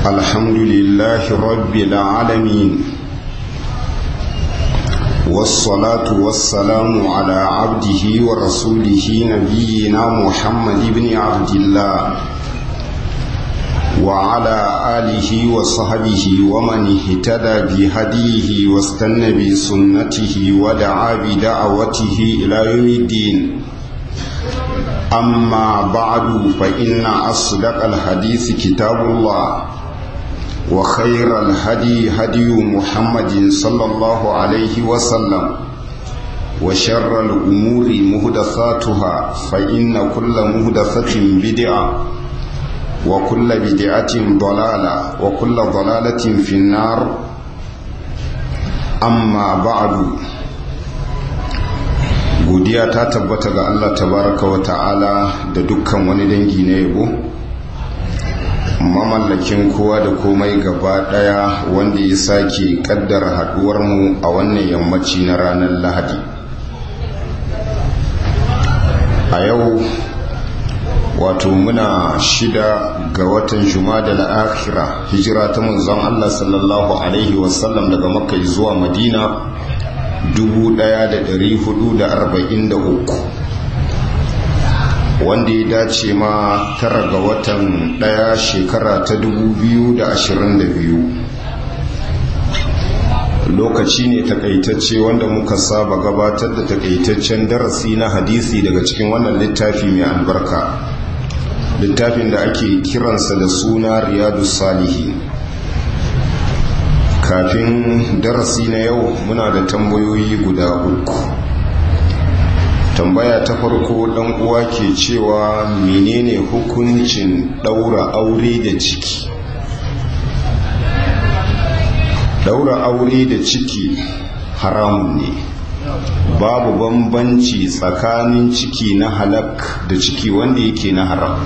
الحمد لله رب العالمين والصلاة والسلام على عبده ورسوله نبينا محمد بن عبد الله وعلى آله وصحبه ومن اهتدى بهديه واستنى بسنته ودعا بدعوته إلى يوم الدين أما بعد فإن أصدق الحديث كتاب الله وخير الهدي هدي محمد صلى الله عليه وسلم وشر الأمور مهدثاتها فإن كل مهدثة بدعة وكل بدعة ضلالة وكل ضلالة في النار أما بعد godiya ta tabbata ga Allah tabaraka wa ta'ala da dukkan wani dangi na yabo mamallakin kowa da komai gaba daya wanda ya sake kaddara haduwar mu a wannan yammaci na ranar lahadi a yau wato muna shida ga watan jumada al-akhira hijira ta manzon Allah sallallahu alaihi wasallam daga makka zuwa madina 1443 wanda ya dace ma tara ga watan daya shekara ta 2022 lokaci ne takaitacce wanda muka saba gabatar da takaitaccen darasi na hadisi daga cikin wannan littafi mai albarka littafin da ake kiransa da suna riyadu salihi kafin darasi na yau muna da tambayoyi guda uku tambaya ta farko dan uwa ke cewa menene hukuncin daura aure da ciki daura aure da ciki haramun ne babu bambanci tsakanin ciki na halak da ciki wanda yake na haram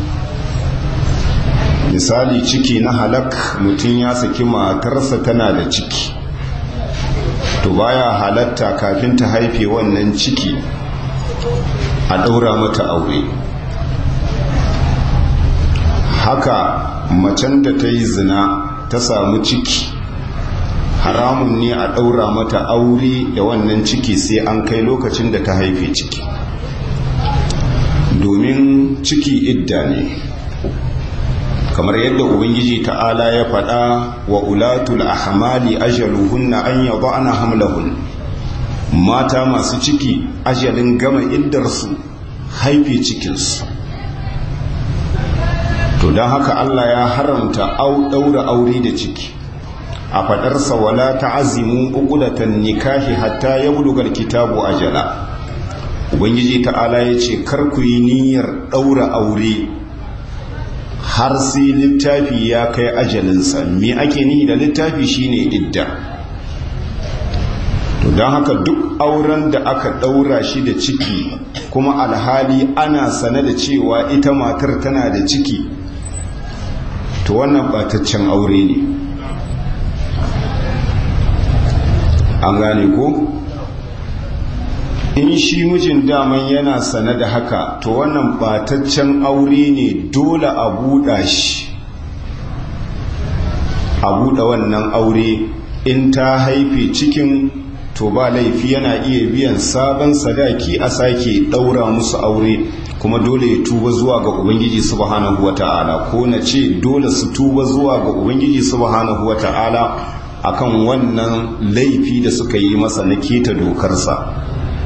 misali ciki na halak mutum ya saki matarsa tana da ciki to baya halatta kafin ta haife wannan ciki a ɗaura mata aure haka macen da ta yi zina ta samu ciki haramun ne a ɗaura mata aure da wannan ciki sai an kai lokacin da ta haife ciki domin ciki idda ne kamar yadda ubangiji ta'ala ya faɗa wa ulatul ahmali ajaluhunna an yada'na hamlahun mata masu ciki ajalin gama iddarsu haife cikinsu to don haka Allah ya haramta au ɗaura aure da ciki a faɗarsa wala ta'azimu uqdatan nikahi hatta yablugal kitabu ajala ubangiji ta'ala ya ce kar ku yi niyyar ɗaura aure har sai littafi ya kai ajalinsa me ake ni da littafi shine idda to don haka duk auren da aka ɗaura shi da ciki kuma alhali ana sane da cewa ita matar tana da ciki to wannan bataccen aure ne an gane ko in shi mijin daman yana sane da haka to wannan bataccen aure ne dole a buɗa shi a buɗe wannan aure in ta haife cikin to ba laifi yana iya biyan sabon sadaki a sake ɗaura musu aure kuma dole ya tuba zuwa ga ubangiji subhanahu wata'ala ko na ce dole su tuba zuwa ga ubangiji subhanahu wata'ala akan wannan laifi da suka yi masa na keta dokarsa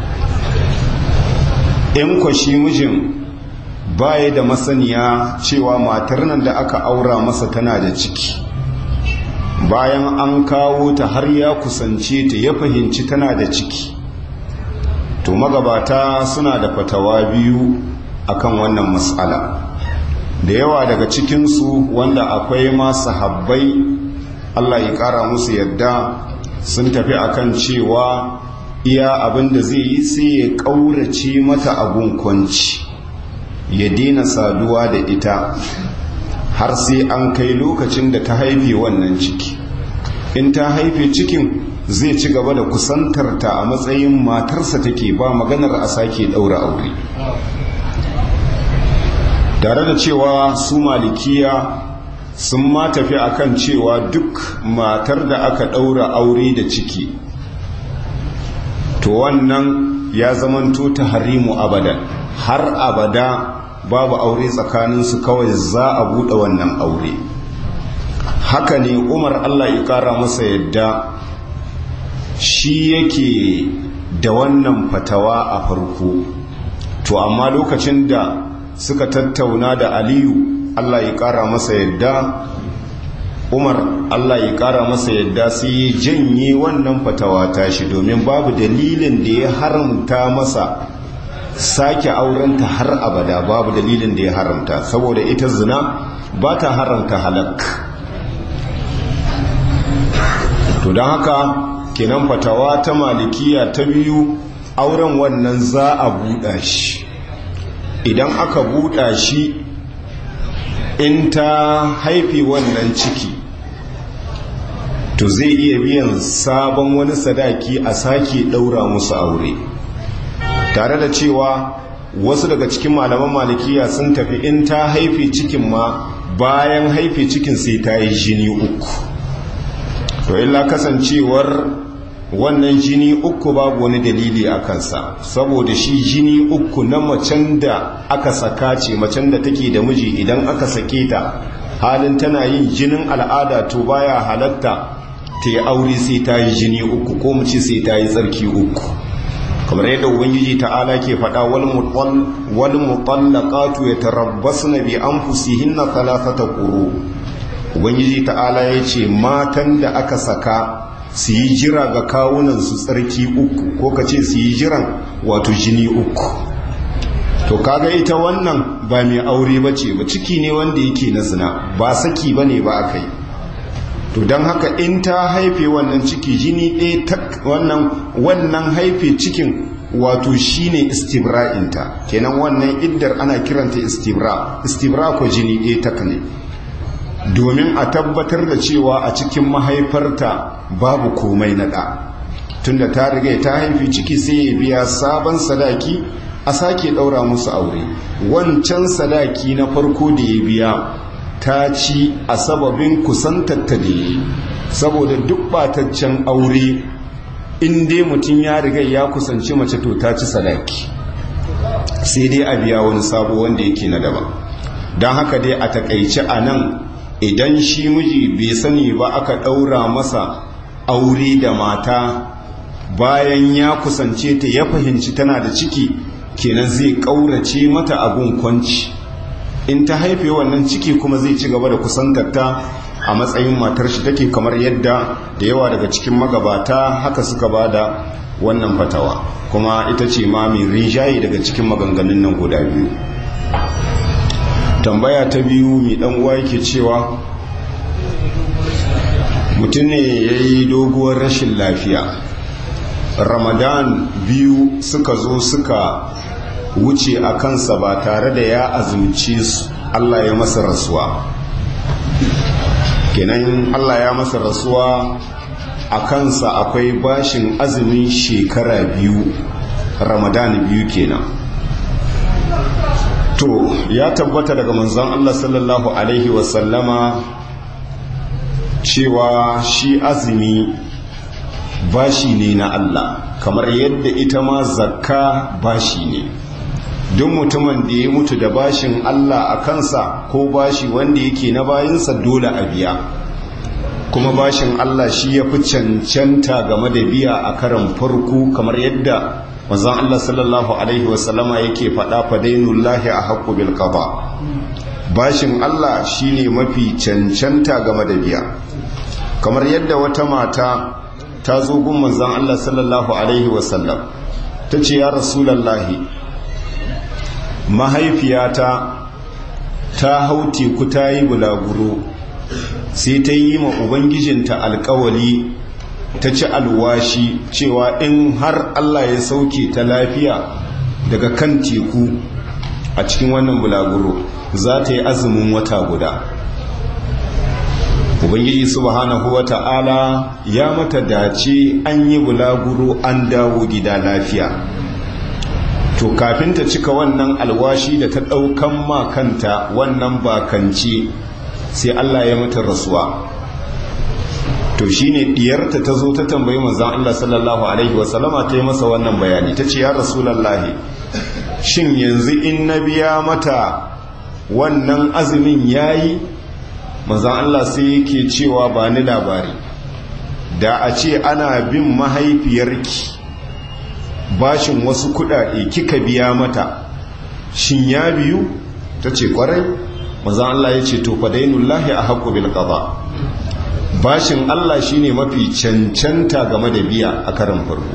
in kwashi mijin baya da masaniya cewa matar nan da aka aura masa tana da ciki bayan an kawo ta har ya kusance ta ya fahimci tana da ciki to magabata suna da fatawa biyu akan wannan matsala da yawa daga cikinsu wanda akwai masu habbai Allah ya ƙara musu yadda sun tafi akan cewa iya abin da zai yi sai ya ƙaurace mata abun kwanci ya daina saduwa da ita har sai an kai lokacin da ta haife wannan ciki in ta haife cikin zai ci gaba da kusantarta a matsayin matarsa take ba maganar a sake ɗaura aure tare da cewa su malikiya sun ma tafi akan cewa duk matar da aka ɗaura aure da ciki to wannan ya zamanto ta harimu abadan har abada babu aure tsakaninsu kawai za a buɗe wannan aure haka ne umar allah ya ƙara masa yadda shi yake da wannan fatawa a farko to amma lokacin da suka tattauna da aliyu allah ya ƙara masa yadda umar allah ya ƙara masa yadda sai ya janye wannan fatawa tashi domin babu dalilin da ya haramta masa sake aurenta har abada babu dalilin da ya haramta saboda ita zina ba ta haramta halak to don haka kenan fatawa ta malikiya ta biyu auren wannan za a buɗa shi idan aka buɗa shi in ta haifi wannan ciki to zai iya biyan sabon wani sadaki a sake ɗaura musu aure tare da cewa wasu daga cikin malaman malikiya sun tafi in ta haife cikin ma bayan haife cikin sai ta yi jini uku to illa kasancewar wannan jini uku babu wani dalili a kansa saboda shi jini uku na macen da aka saka ce macen da take da miji idan aka sake ta halin tana yin jinin al'ada to baya halatta ta yi aure sai ta yi jini uku ko mu ce sai ta yi tsarki uku kamar yadda ubangiji ta'ala ke faɗa wal mutallaqatu yatarabbasna bi anfusihinna thalathata quru ubangiji ta'ala yace matan da aka saka su yi jira ga kawunan su tsarki uku ko kace su yi jiran wato jini uku to kaga ita wannan ba mai aure bace ba ciki ne wanda yake na zina ba saki bane ba akai to don haka in ta haife wannan ciki jini ɗaya tak wannan wannan haife cikin wato shine istibra'inta kenan wannan iddar ana kiranta istibra istibra ko jini ɗaya tak ne domin a tabbatar da cewa a cikin mahaifarta babu komai na ɗa tunda ta riga ta haifi ciki sai ya biya sabon sadaki a sake ɗaura musu aure wancan sadaki na farko da ya biya ta ci a sababin kusantatta da yi saboda duk bataccen aure in dai mutum ya riga ya kusanci mace to ta ci sadaki sai dai a biya wani sabo wanda yake na daban don haka dai a takaice a nan idan shi miji bai sani ba aka ɗaura masa aure da mata bayan ya kusance ta ya fahimci tana da ciki kenan zai ƙaurace mata abun kwanci in ta haife wannan ciki kuma zai ci gaba da kusantarta a matsayin matar shi take kamar yadda da yawa daga cikin magabata haka suka ba da wannan fatawa kuma ita ce ma mai rinjaye daga cikin maganganun nan guda biyu tambaya ta biyu mai dan uwa yake cewa mutum ne ya yi doguwar rashin lafiya ramadan biyu suka zo suka wuce a kansa ba tare da ya azumci su Allah ya masa rasuwa kenan Allah ya masa rasuwa a kansa akwai bashin azumin shekara biyu ramadan biyu kenan to ya tabbata daga manzon Allah sallallahu alaihi wasallama cewa shi azumi bashi ne na Allah kamar yadda ita ma zakka bashi ne duk mutumin da ya mutu da bashin Allah a kansa ko bashi wanda yake na bayinsa dole a biya kuma bashin Allah shi ya fi cancanta game da biya a karan farko kamar yadda manzon Allah sallallahu alaihi wasallama yake faɗa fadainullahi a haqqu bil qada bashin Allah shine mafi cancanta game da biya kamar yadda wata mata ta zo gun manzon Allah sallallahu alaihi wasallam ta ce ya rasulallahi mahaifiyata ta hau teku ta yi bulaguro sai ta yi ma ubangijinta alkawali ta ci alwashi cewa in har Allah ya sauke ta lafiya daga kan teku a cikin wannan bulaguro za ta yi azumin wata guda ubangiji subhanahu wa ta'ala ya mata dace an yi bulaguro an dawo gida lafiya to kafin ta cika wannan alwashi da ta ɗaukan makanta wannan bakance sai Allah ya mata rasuwa to shine diyarta ta zo ta tambayi manzon Allah sallallahu alaihi wasallama ta yi masa wannan bayani ta ce ya rasulullahi shin yanzu in na biya mata wannan azumin yayi manzon Allah sai yake cewa ba ni labari da a ce ana bin mahaifiyarki bashin wasu kudade kika biya mata shin ya biyu ta ce kwarai manzon Allah ya ce to fadainullahi a haƙƙo bil qada bashin Allah shine mafi cancanta game da biya a karan farko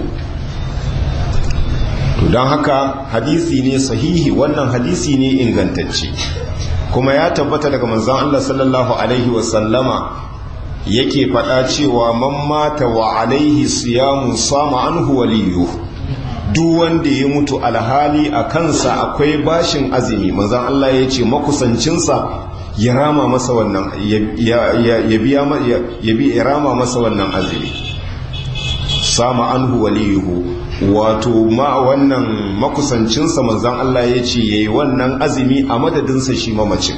to don haka hadisi ne sahihi wannan hadisi ne ingantacce kuma ya tabbata daga manzon Allah sallallahu alaihi wasallama yake faɗa cewa man mata wa alaihi siyamun sama anhu waliyu duk wanda ya mutu alhali a kansa akwai bashin azumi manzon Allah ya ce makusancinsa ya rama masa wannan ya biya ya bi rama masa wannan azumi sama anhu waliyuhu wato ma wannan makusancinsa manzon Allah ya ce yayi wannan azumi a madadinsa shi mamacin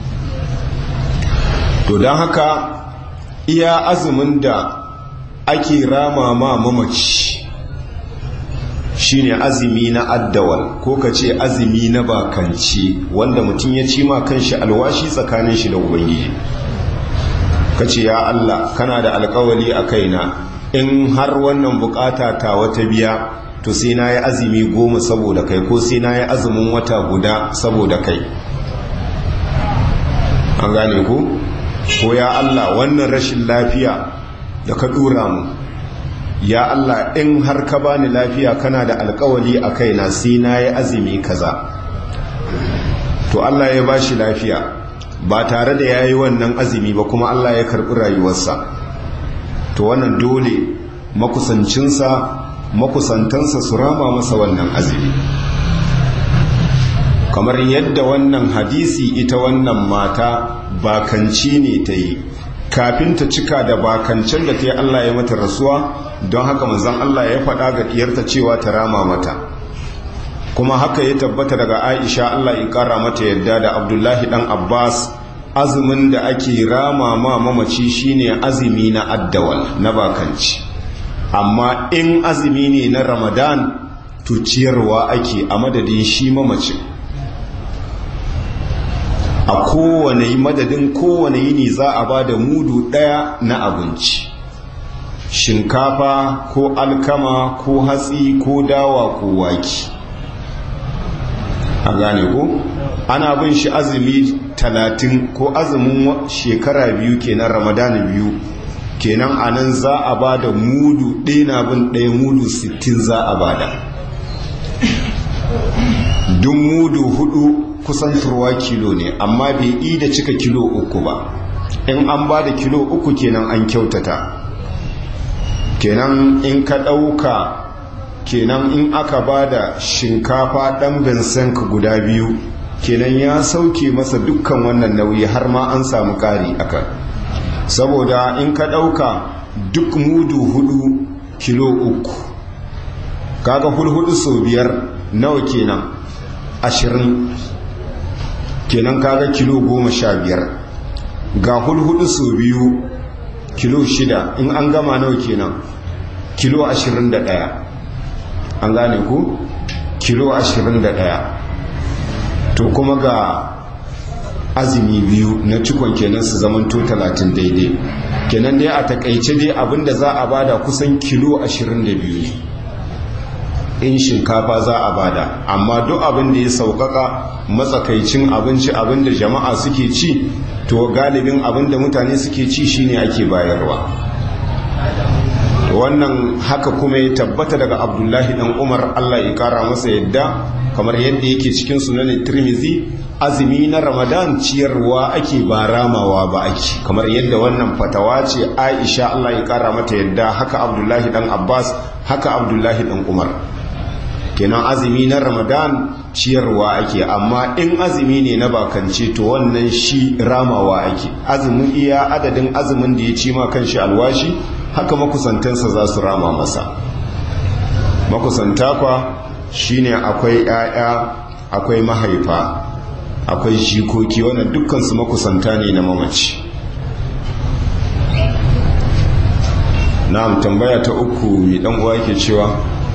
to don haka iya azumin da ake rama ma mamaci shine azumi na addawal ko ka ce azumi na bakanci wanda mutum ya ci ma kanshi alwashi tsakanin shi da ubangiji ka ce ya Allah kana da alkawali a kaina in har wannan bukata ta wata biya to sai na yi azumi goma saboda kai ko sai na yi azumin wata guda saboda kai an gane ku ko ya Allah wannan rashin lafiya da ka dura mu ya Allah in har ka bani lafiya kana da alkawali a kaina sai na yi azumi kaza to Allah ya bashi lafiya ba tare da ya yi wannan azumi ba kuma Allah ya karɓi rayuwarsa to wannan dole makusancinsa makusantansa su rama masa wannan azumi kamar yadda wannan hadisi ita wannan mata bakanci ne ta yi kafin ta cika da bakancin da ta yi Allah ya mata rasuwa don haka manzon Allah ya faɗa ga diyarta cewa ta rama mata kuma haka ya tabbata daga Aisha Allah ya ƙara mata yadda da Abdullahi dan Abbas azumin da ake rama ma mamaci shine azumi na addawal na bakanci amma in azumi ne na Ramadan to ciyarwa ake a madadin shi mamacin a kowane madadin kowane yini za a ba da mudu ɗaya na abinci shinkafa ko alkama ko hatsi ko dawa ko waki a gane ko ana bin shi azumi talatin ko azumin shekara biyu kenan ramadana biyu kenan a nan za a ba da mudu ɗaya na bin ɗaya mudu sittin za a ba da duk mudu hudu kusan turwa kilo ne amma bai yi da cika kilo uku ba in an ba da kilo uku kenan an kyautata kenan in ka ɗauka kenan in aka ba da shinkafa ɗan bensenk guda biyu kenan ya sauke masa dukkan wannan nauyi har ma an samu ƙari akan saboda in ka ɗauka duk mudu hudu kilo uku kaga hulhudu sau biyar nawa kenan ashirin kenan kaga kilo goma sha biyar ga hulhudu sau biyu kilo shida in an gama nawa kenan kilo ashirin da ɗaya an gane ku kilo ashirin da ɗaya to kuma ga azumi biyu na cikon kenan su zamanto talatin daidai kenan dai a takaice dai abinda za a bada kusan kilo ashirin da biyu ne in shinkafa za a bada amma duk abin da ya sauƙaƙa matsakaicin abinci abin da jama'a suke ci to galibin abin da mutane suke ci shine ake bayarwa wannan haka kuma ya tabbata daga abdullahi dan umar allah ya kara masa yadda kamar yadda yake cikin sunanin tirmizi azumi na ramadan ciyarwa ake ba ramawa ba ake kamar yadda wannan fatawa ce aisha allah ya kara mata yadda haka abdullahi dan abbas haka abdullahi dan umar kenan azumi na ramadan ciyarwa ake amma in azumi ne na bakance to wannan shi ramawa ake azumin iya adadin azumin da ya ci ma kanshi alwashi haka makusantansa za su rama masa makusanta kwa shine akwai 'ya'ya akwai mahaifa akwai jikoki wannan dukkan su makusanta ne na mamaci na'am tambaya ta uku mai dan uwa yake cewa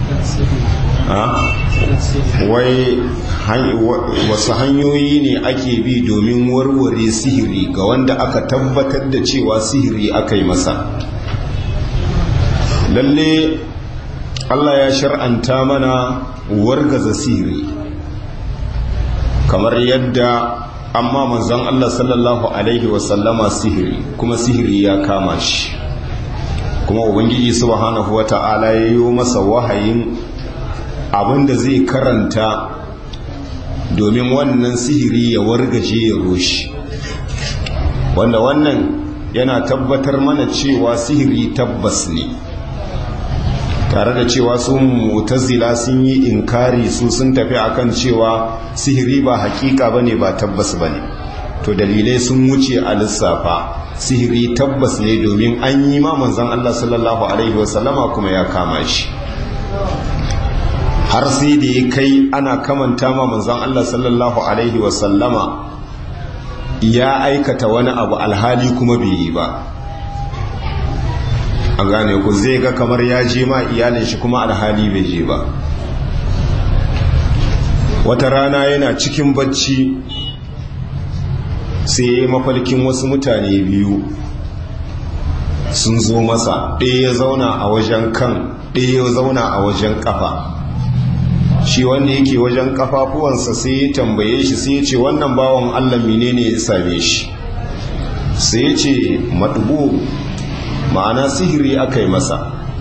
wai wasu hanyoyi ne ake bi domin warware sihiri ga wanda aka tabbatar da cewa sihiri aka yi masa lalle Allah ya shar'anta mana wargaza sihiri kamar yadda amma manzon Allah sallallahu alaihi wasallama sihiri kuma sihiri ya kama shi kuma ubangiji subhanahu wata'ala ya yi masa wahayin abinda zai karanta domin wannan sihiri ya wargaje ya roshi wanda wannan yana tabbatar mana cewa sihiri tabbas ne tare da cewa sun mutazila sun yi inkari su sun tafi akan cewa sihiri ba hakika bane ba tabbas bane to dalilai sun wuce a lissafa sihiri tabbas ne domin an yi ma manzon Allah sallallahu alaihi wasallama kuma ya kama shi har sai da ya kai ana kamanta ma manzon Allah sallallahu alaihi wasallama ya aikata wani abu alhali kuma bai yi ba a gane ku zai ga kamar ya je ma iyalin shi kuma alhali bai je ba wata rana yana cikin bacci sai ya yi mafalkin wasu mutane biyu sun zo masa ɗaya ya zauna a wajen kan ɗaya ya zauna a wajen ƙafa shi wanda yake wajen ƙafafuwansa sai ya tambaye shi sai ya ce wannan bawan allah menene ya same shi sai ya ce maɗubu ma'ana sihiri aka yi masa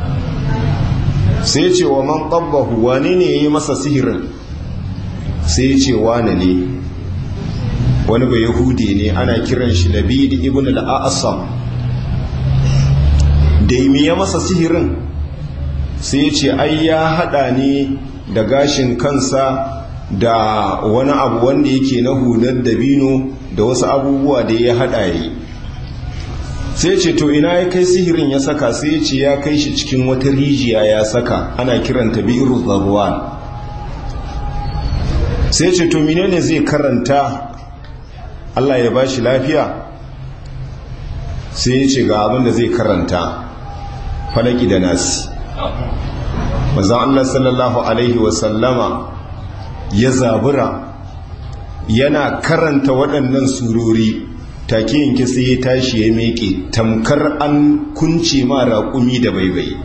sai ce wa man ƙabbahu wane ne ya yi masa sihirin sai ce wane ne wani bai yahudi ne ana kiran shi labid ibn al-a'sam da yi ya masa sihirin sai ce ai ya hada ne da gashin kansa da wani abu wanda yake na hular dabino da wasu abubuwa da ya hada yi sai ce to ina ya kai sihirin ya saka sai ya ce ya kai shi cikin wata rijiya ya saka ana kiranta biru zarwan sai ce to menene zai karanta Allah ya bashi lafiya sai ya ce ga abin da zai karanta falaki da nasi mazan Allah sallallahu alaihi wasallama ya zabura yana karanta waɗannan surori take yanke sai ya tashi ya meke tamkar an kunce ma raƙumi da baibai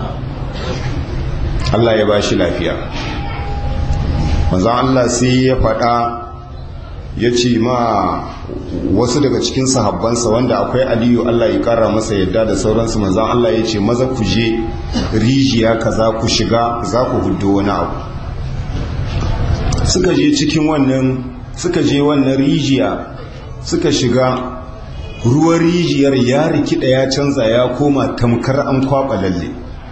Allah ya ba shi lafiya maza Allah sai ya faɗa ya ce ma wasu daga cikin sahabbansa wanda akwai aliyu Allah ya ƙara masa yadda da sauransu maza Allah ya ce maza ku je rijiya ka za ku shiga za ku hudu wani abu suka je cikin wannan suka je wannan rijiya suka shiga ruwan rijiyar ya rikida ya canza ya koma tamkar an kwaba lalle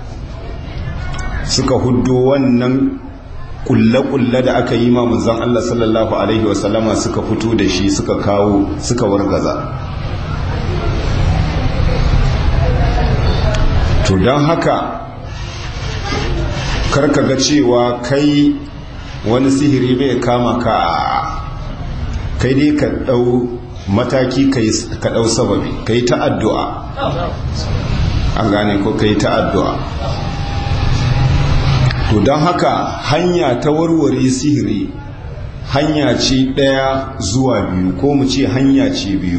suka huddo wannan kulle-kulle da aka yi ma manzon Allah sallallahu alaihi wasallama suka fito da shi suka kawo suka wargaza to don haka karka ga cewa kai wani sihiri bai kama ka kai dai ka ɗau mataki ka ɗau sababi ka yi ta addu'a an gane ko ka yi ta addu'a to don haka hanya ta warware sihiri hanya ce ɗaya zuwa biyu ko mu ce hanya ce biyu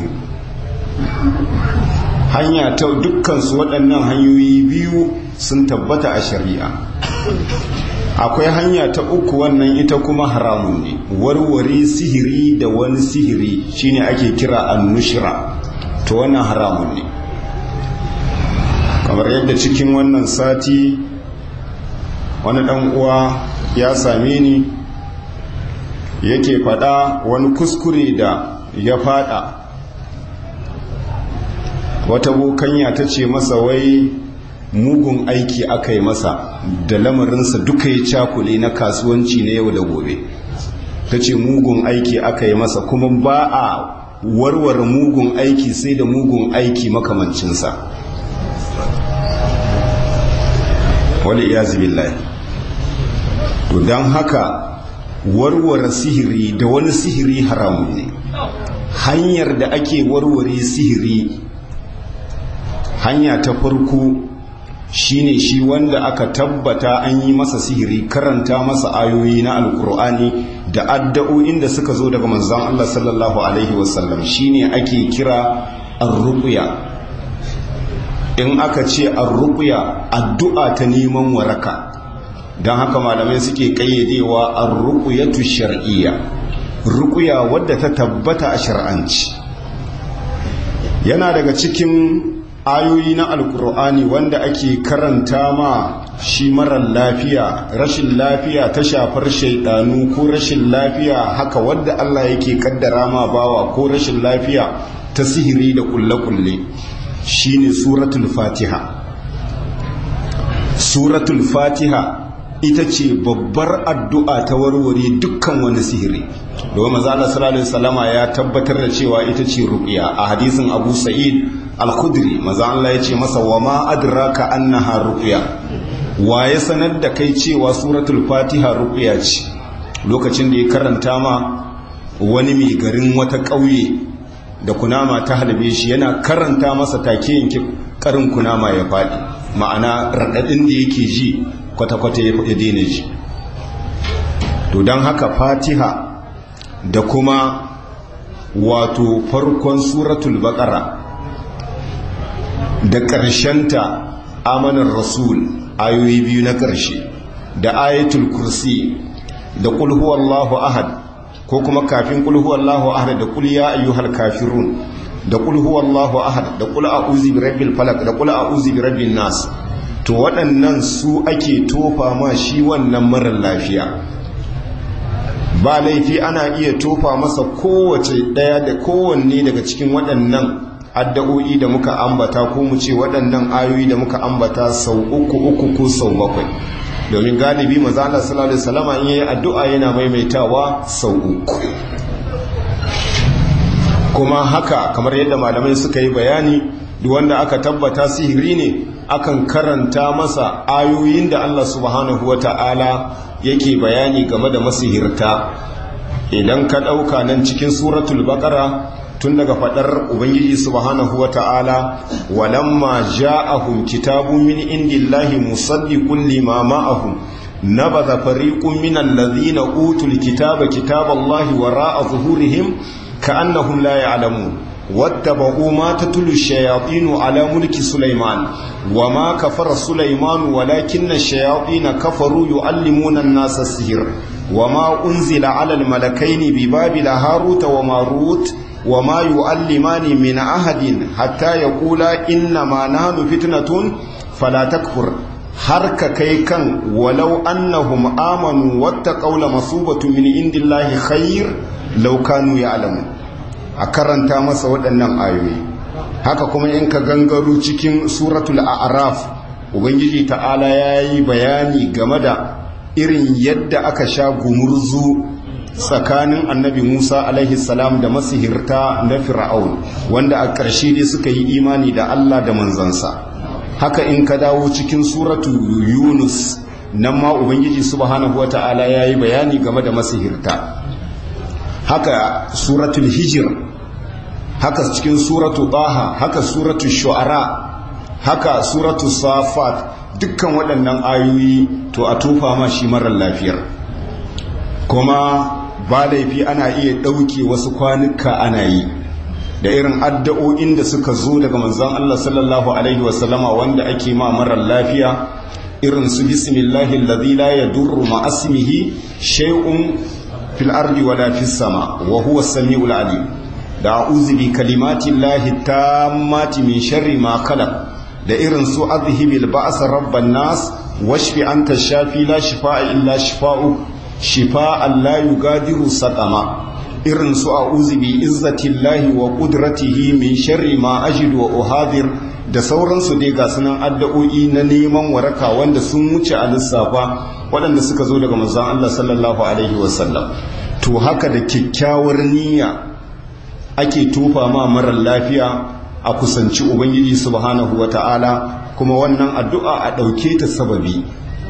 hanya ta dukkansu waɗannan hanyoyi biyu sun tabbata a shari'a akwai hanya ta uku wannan ita kuma haramun ne warware sihiri da wani sihiri shine ake kira annushira to wannan haramun ne kamar yadda cikin wannan sati wani dan uwa ya same ni yake fada wani kuskure da ya fada wata bokanya ta ce masa wai mugun aiki aka yi masa da lamarinsa duka ya cakule na kasuwanci na yau da gobe ta ce mugun aiki aka yi masa kuma ba a warware mugun aiki sai da mugun aiki makamancinsa wali iyazi billahi to don haka warware sihiri da wani sihiri haramun ne hanyar da ake warware sihiri hanya ta farko shine shi wanda aka tabbata an yi masa sihiri karanta masa ayoyi na alkur'ani da addu'o'in da suka zo daga manzon Allah sallallahu alaihi wasallam shine ake kira ar-ruqya in aka ce ar-ruqya addu'a ta neman waraka don haka malamai suke kayyadewa ar-ruqyatu shar'iyya ruqya wadda ta tabbata a shar'anci yana daga cikin ayoyi na alkur'ani wanda ake karanta ma shi marar lafiya rashin lafiya ta shafar shaidanu ko rashin lafiya haka wadda Allah yake kaddara ma bawa ko rashin lafiya ta sihiri da kulle-kulle shine suratul fatiha suratul fatiha ita ce babbar addu'a ta warware dukkan wani sihiri domin maza Allah sallallahu alaihi wasallama ya tabbatar da cewa ita ce ruqya a hadisin Abu Sa'id al-Khudri maza Allah ya ce masa wa ma adraka annaha ruqya wa ya sanar da kai cewa suratul fatiha ruqya ce lokacin da ya karanta ma wani mai garin wata ƙauye da kunama ta halbe shi yana karanta masa take yanke karin kunama ya faɗi ma'ana raɗaɗin da yake ji kwata-kwata ya daina ji to don haka fatiha da kuma wato farkon suratul baƙara da ƙarshenta amanar rasul ayoyi biyu na ƙarshe da ayatul kursi da ƙulhuwallahu ahad ko kuma kafin ƙulhuwallahu ahad da ƙul ya ayyuhal kafirun da ƙulhuwallahu ahad da ƙul a'udhu bi rabbil falaq da ƙul a'udhu bi rabbin nas to waɗannan su ake tofa ma shi wannan marar lafiya ba laifi ana iya tofa masa kowace ɗaya da kowanne daga cikin waɗannan addu'o'i da muka ambata ko mu ce waɗannan ayoyi da muka ambata sau uku uku ko sau bakwai domin galibi maza Allah sallallahu alaihi wasallam in yayi addu'a yana maimaitawa sau uku kuma haka kamar yadda malamai suka yi bayani duk wanda aka tabbata sihiri ne akan karanta masa ayoyin da Allah subhanahu wata'ala yake bayani game da masihirta idan ka ɗauka nan cikin suratul baqara tun daga fadar ubangiji subhanahu wata'ala walamma ja'ahum kitabun min indillahi musaddiqun lima ma'ahum nabadha fariqun min alladhina utul kitaba kitaballahi wara'a zuhurihim ka'annahum la ya'lamun واتبعوا ما تتلو الشياطين على ملك سليمان وما كفر سليمان ولكن الشياطين كفروا يعلمون الناس السحر وما أنزل على الملكين ببابل هاروت وماروت وما يعلمان من أحد حتى يقولا إنما نحن فتنة فلا تكفر harka kai kan walau annahum amanu wattaqaw la masubatu min indillahi khair law kanu ya'lamun a karanta masa waɗannan ayoyi haka kuma in ka gangaro cikin suratul a'raf ubangiji ta'ala yayi bayani game da irin yadda aka sha gumurzu tsakanin annabi Musa alaihi salam da masihirta na Fir'aun wanda a ƙarshe dai suka yi imani da Allah da manzansa haka in ka dawo cikin suratu Yunus nan ma ubangiji subhanahu wata'ala yayi bayani game da masihirta haka suratul hijir haka cikin suratu Taha haka suratul shu'ara haka suratul safat dukkan waɗannan ayoyi to a tufa ma shi marar lafiyar kuma ba laifi ana iya ɗauke wasu kwanuka ana yi da irin addu'o'in da suka zo daga manzon Allah sallallahu alaihi wasallama wanda ake ma marar lafiya irin su bismillahi alladhi la yadurru ma asmihi shay'un fil ardi wala fis sama wa huwa as-sami'ul alim da a'udhu bi kalimati llahi tammati min sharri ma khalaq da irin su azhibil ba'sa rabban nas washfi anta shafi la shifaa illa shifaa'uk shifa'an la yugadiru saqama irin su a'udhu bi izzatillahi wa qudratihi min sharri ma ajidu wa uhadir da sauransu dai ga sunan addu'o'i na neman waraka wanda sun wuce a lissafa waɗanda suka zo daga manzon Allah sallallahu alaihi wasallam to haka da kyakkyawar niyya ake tofa ma marar lafiya a kusanci ubangiji subhanahu wata'ala kuma wannan addu'a a ɗauke ta sababi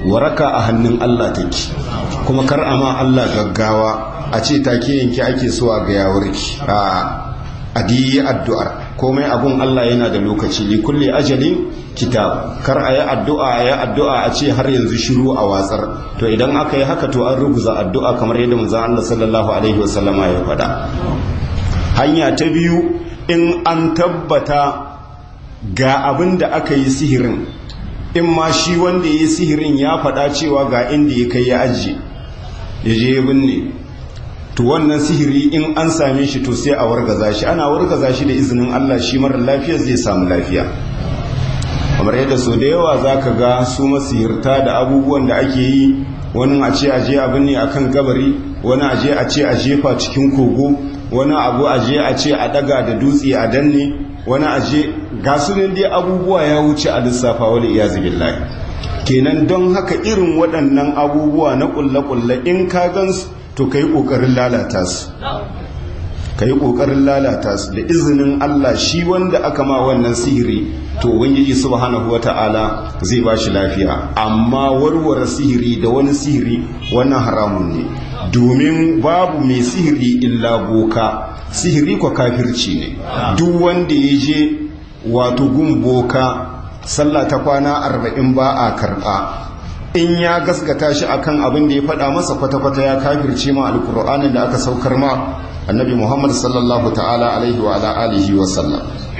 waraka a hannun Allah take kuma kar a ma Allah gaggawa a ce take yanki ake so a ga yawarki a adiyi addu'ar komai abun Allah yana da lokaci li kulli ajalin kitab kar a yi addu'a a yi addu'a a ce har yanzu shiru a watsar to idan aka yi haka to an ruguza addu'a kamar yadda manzon Allah sallallahu alaihi wasallama ya faɗa hanya ta biyu in an tabbata ga abin da aka yi sihirin in ma shi wanda ya yi sihirin ya faɗa cewa ga inda ya kai ya ajiye ya je ya binne to wannan sihiri in an same shi to sai a wargaza shi ana wargaza shi da izinin Allah shi mara lafiya zai samu lafiya kamar yadda so da yawa za ka ga su masihirta da abubuwan da ake yi wani a ce aje abin ne akan kabari wani aje a ce a jefa cikin kogo wani abu aje a ce a daga da dutse a danne wani aje ga su ne dai abubuwa ya wuce a lissafa wani iyazu billahi kenan don haka irin waɗannan abubuwa na ƙulle-ƙulle in ka gansu to ka yi ƙoƙarin lalata su ka yi ƙoƙarin lalata su da izinin Allah shi wanda aka ma wannan sihiri to ubangiji subhanahu wata'ala zai ba shi lafiya amma warware sihiri da wani sihiri wannan haramun ne domin babu mai sihiri illa boka sihiri kwa kafirci ne duk wanda ya je wato gun boka sallah ta kwana arba'in ba a karɓa in ya gaskata shi akan abin da ya faɗa masa kwata-kwata ya kafirce ma alkur'anin da aka saukar ma annabi muhammad sallallahu ta'ala alaihi wa ala alihi wa sallam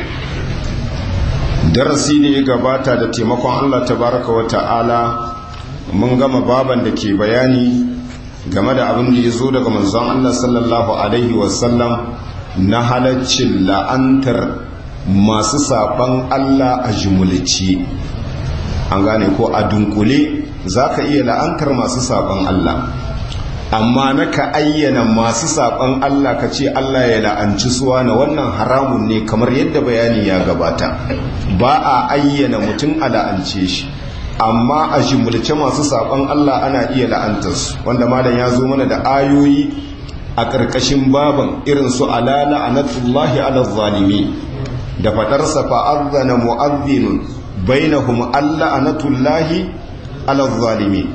darasi ne ya gabata da taimakon allah tabaraka wa ta'ala mun gama baban da ke bayani game da abin da ya zo daga manzon allah sallallahu alaihi wa sallam na halaccin la'antar masu saban allah a jimulci an gane ko a dunkule za ka iya la'antar masu saban Allah amma na ka ayyana masu saban Allah ka ce Allah ya la'anci suwa na wannan haramun ne kamar yadda bayani ya gabata ba a ayyana mutum a la'ance shi amma a jimulce masu saban Allah ana iya la'antarsu wanda malam ya zo mana da ayoyi a ƙarƙashin baban irin su ala la'anatullahi ala zalimi da faɗarsa fa'azzana mu'azzinun bainahum alla anatullahi ala zalimi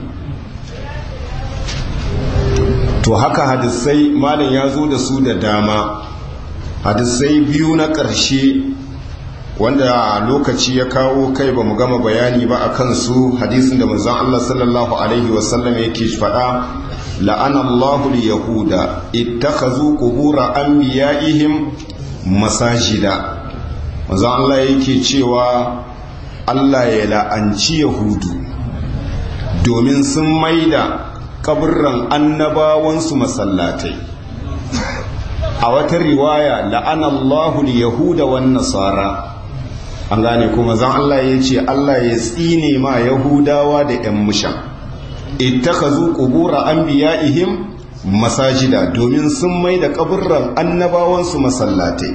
to haka hadisai malam ya zo da su da dama hadisai biyu na ƙarshe wanda lokaci ya kawo kai ba mu gama bayani ba a kansu hadisin da manzon Allah sallallahu alaihi wasallam yake faɗa la'ana Allahu yahuda ittakhazu qubura anbiya'ihim masajida manzon Allah yake cewa Allah ya la'anci Yahudu domin sun maida kaburran annabawansu masallatai a wata riwaya la'anallahu yahuda wan nasara an gane kuma zan Allah ya ce Allah ya tsine ma yahudawa da yan mushan ittakazu qubura anbiya'ihim masajida domin sun maida kaburran annabawansu masallatai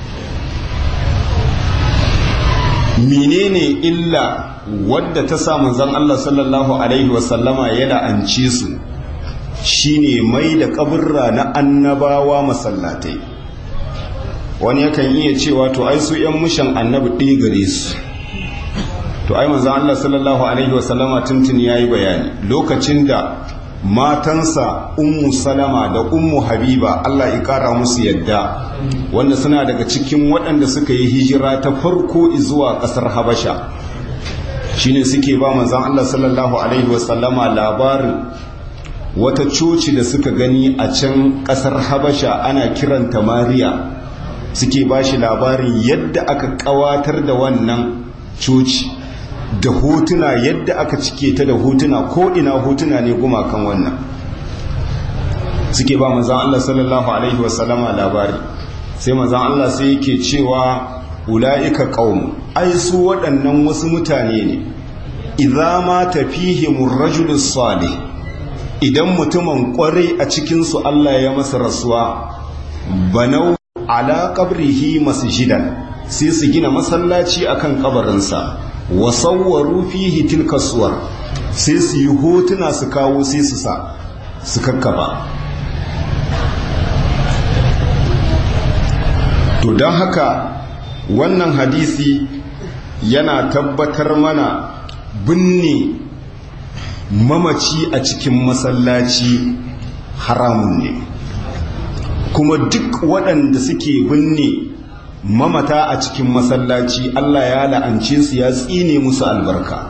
menene illa wadda ta sa manzon Allah sallallahu alaihi wasallama ya la'ance su shine mai da kaburra na annabawa masallatai wani yakan iya cewa to ai su yan mushan annabi ɗaya gare su to ai manzon Allah sallallahu alaihi wasallama tuntun yayi bayani lokacin da matansa ummu salama da ummu habiba Allah ya kara musu yadda wanda suna daga cikin waɗanda suka yi hijira ta farko zuwa ƙasar habasha shine suke ba manzan Allah sallallahu alaihi wasallama labarin wata coci da suka gani a can ƙasar habasha ana kiranta mariya suke ba shi labarin yadda aka ƙawatar da wannan coci da hotuna yadda aka cike ta da hotuna ko ina hotuna ne gumakan wannan suke ba manzan Allah sallallahu alaihi wasallama labari sai manzan Allah sai yake cewa ula'ika qaum ai su waɗannan wasu mutane ne idza ma tafihimur rajulus salih idan mutumin kwarai a cikin su Allah ya masa rasuwa banau ala qabrihi masjidan sai su gina masallaci akan kabarinsa wa sawwaru fihi tilka suwar sai su yi hotuna su kawo sai su sa su kakkafa to don haka wannan hadisi yana tabbatar mana binne mamaci a cikin masallaci haramun ne kuma duk waɗanda suke binne mamata a cikin masallaci Allah ya la'ance su ya tsine musu albarka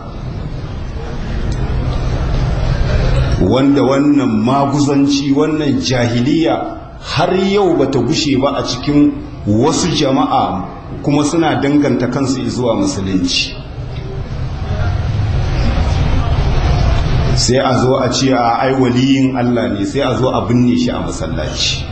wanda wannan maguzanci wannan jahiliya har yau bata gushe ba a cikin wasu jama'a kuma suna danganta kansu zuwa musulunci sai a zo a ce a ai waliyin Allah ne sai a zo a binne shi a masallaci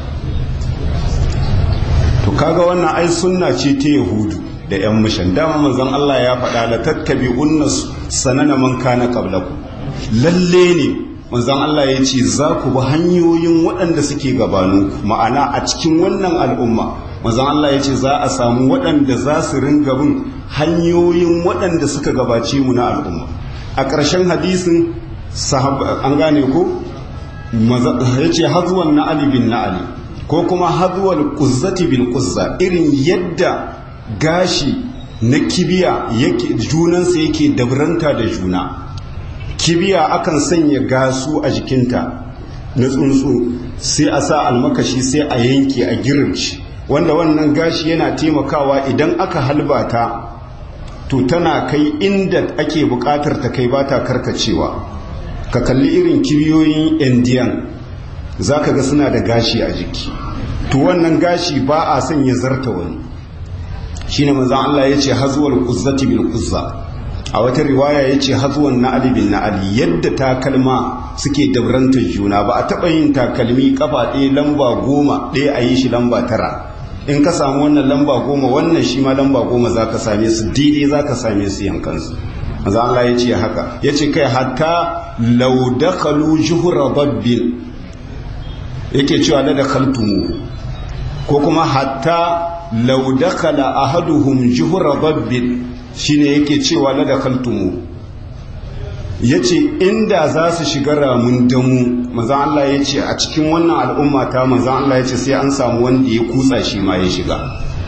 to kaga wannan ai sunna ce ta yahudu da yan mishan dama manzon Allah ya faɗa la tattabi'unna sanana man kana qablakum lalle ne manzon Allah ya ce za ku bi hanyoyin waɗanda suke gabaninku ma'ana a cikin wannan al'umma manzon Allah ya ce za a samu waɗanda za su ringa bin hanyoyin waɗanda suka gabace mu na al'umma a ƙarshen hadisin an gane ko ya ce hazuwan na ali bin na ali ko kuma hazuwal kuzzati bil kuzza irin yadda gashi na kibiya junansa yake dabranta da juna kibiya akan sanya gasu a jikinta na tsuntsu sai a sa almakashi sai a yanke a girinci wanda wannan gashi yana taimakawa idan aka halbata to tana kai inda ake bukatar ta kai ba ta karkacewa ka kalli irin kibiyoyin indiyan za ka ga suna da gashi a jiki to wannan gashi ba a son ya zarta wani shi ne mazan Allah ya ce hazuwar kuzzati bil kuzza a wata riwaya ya ce hazuwan na'ali bin na'ali yadda takalma suke dabrantar juna ba a taɓa yin takalmi kafa ɗaya lamba goma ɗaya a yi shi lamba tara in ka samu wannan lamba goma wannan shi ma lamba goma za ka same su daidai za ka same su yankansu maza Allah ya ce haka ya ce kai hatta laudakalu juhura babbin yake cewa na da kaltumu ko kuma hatta laudakala ahaduhum juhura babbin shine yake cewa na da kaltumu ya ce inda za su shiga ramun damu maza Allah ya ce a cikin wannan al'umma ta maza Allah ya ce sai an samu wanda ya kutsa shi ma ya shiga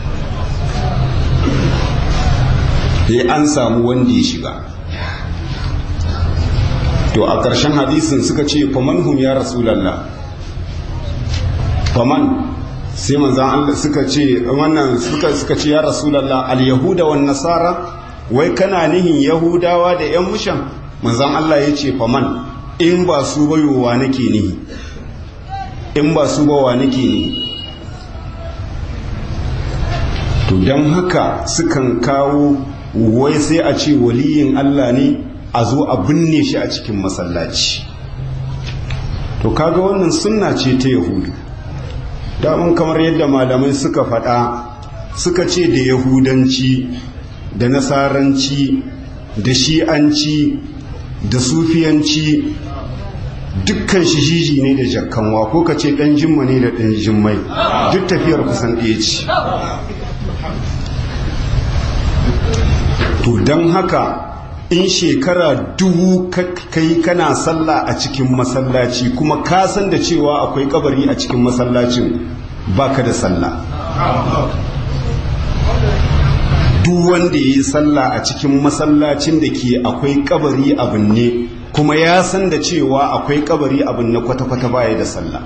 sai an samu wanda ya shiga to a ƙarshen hadisin suka ce faman hum ya rasulallah faman sai manzan Allah suka ce wannan suka suka ce ya rasulallah al yahuda wan nasara wai kana nihin yahudawa da yan mushan manzan Allah ya ce faman in ba su bayowa nake nihi in ba su bawa nake nihi to don haka sukan kawo wai sai a ce waliyin Allah ne a zo a binne shi a cikin masallaci to kaga wannan sunna ce ta yahudu damun kamar yadda malamai suka faɗa suka ce da yahudanci da nasaranci da shi'anci da sufiyanci dukkan shi jiji ne da jakkanwa ko ka ce ɗan jimma ne da ɗan jimmai duk tafiyar kusan ɗaya ce to don haka in shekara dubu kai kana sallah a cikin masallaci kuma ka san da cewa akwai kabari a cikin masallacin baka da sallah duk wanda ya yi sallah a cikin masallacin da ke akwai kabari abin ne kuma ya san da cewa akwai kabari abin na kwata-kwata baya da sallah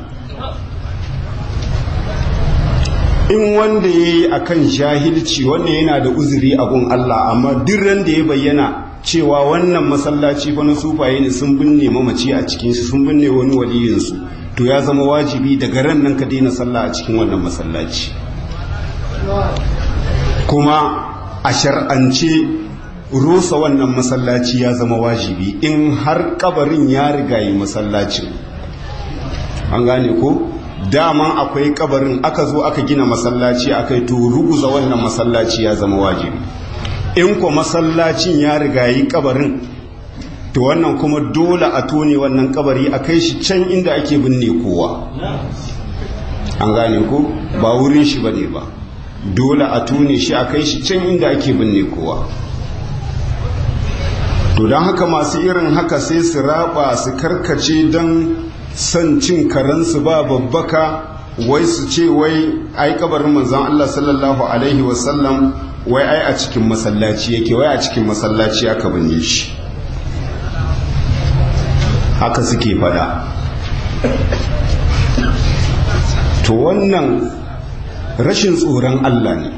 in wanda ya yi a kan jahilci wanda yana da uzuri abun Allah amma duk da ya bayyana cewa wannan masallaci fa na sufaye ne sun binne mamaci a cikin shi sun binne wani waliyinsu to ya zama wajibi daga ran nan ka daina sallah a cikin wannan masallaci kuma a shar'ance rusa wannan masallaci ya zama wajibi in har kabarin ya rigayi masallacin an gane ko daman akwai kabarin aka zo aka gina masallaci akai to ruguza wannan masallaci ya zama wajibi in ko masallacin ya rigayi kabarin to wannan kuma dole a tone wannan kabari a kai shi can inda ake binne kowa an gane ko ba wurin shi bane ba dole a tone shi a kai shi can inda ake binne kowa to don haka masu irin haka sai su raba su karkace don son cin karansu ba babbaka wai su ce wai ai kabarin manzon Allah sallallahu alaihi wasallam wai ai a cikin masallaci yake wai a cikin masallaci aka binne shi haka suke fada to wannan rashin tsoron Allah ne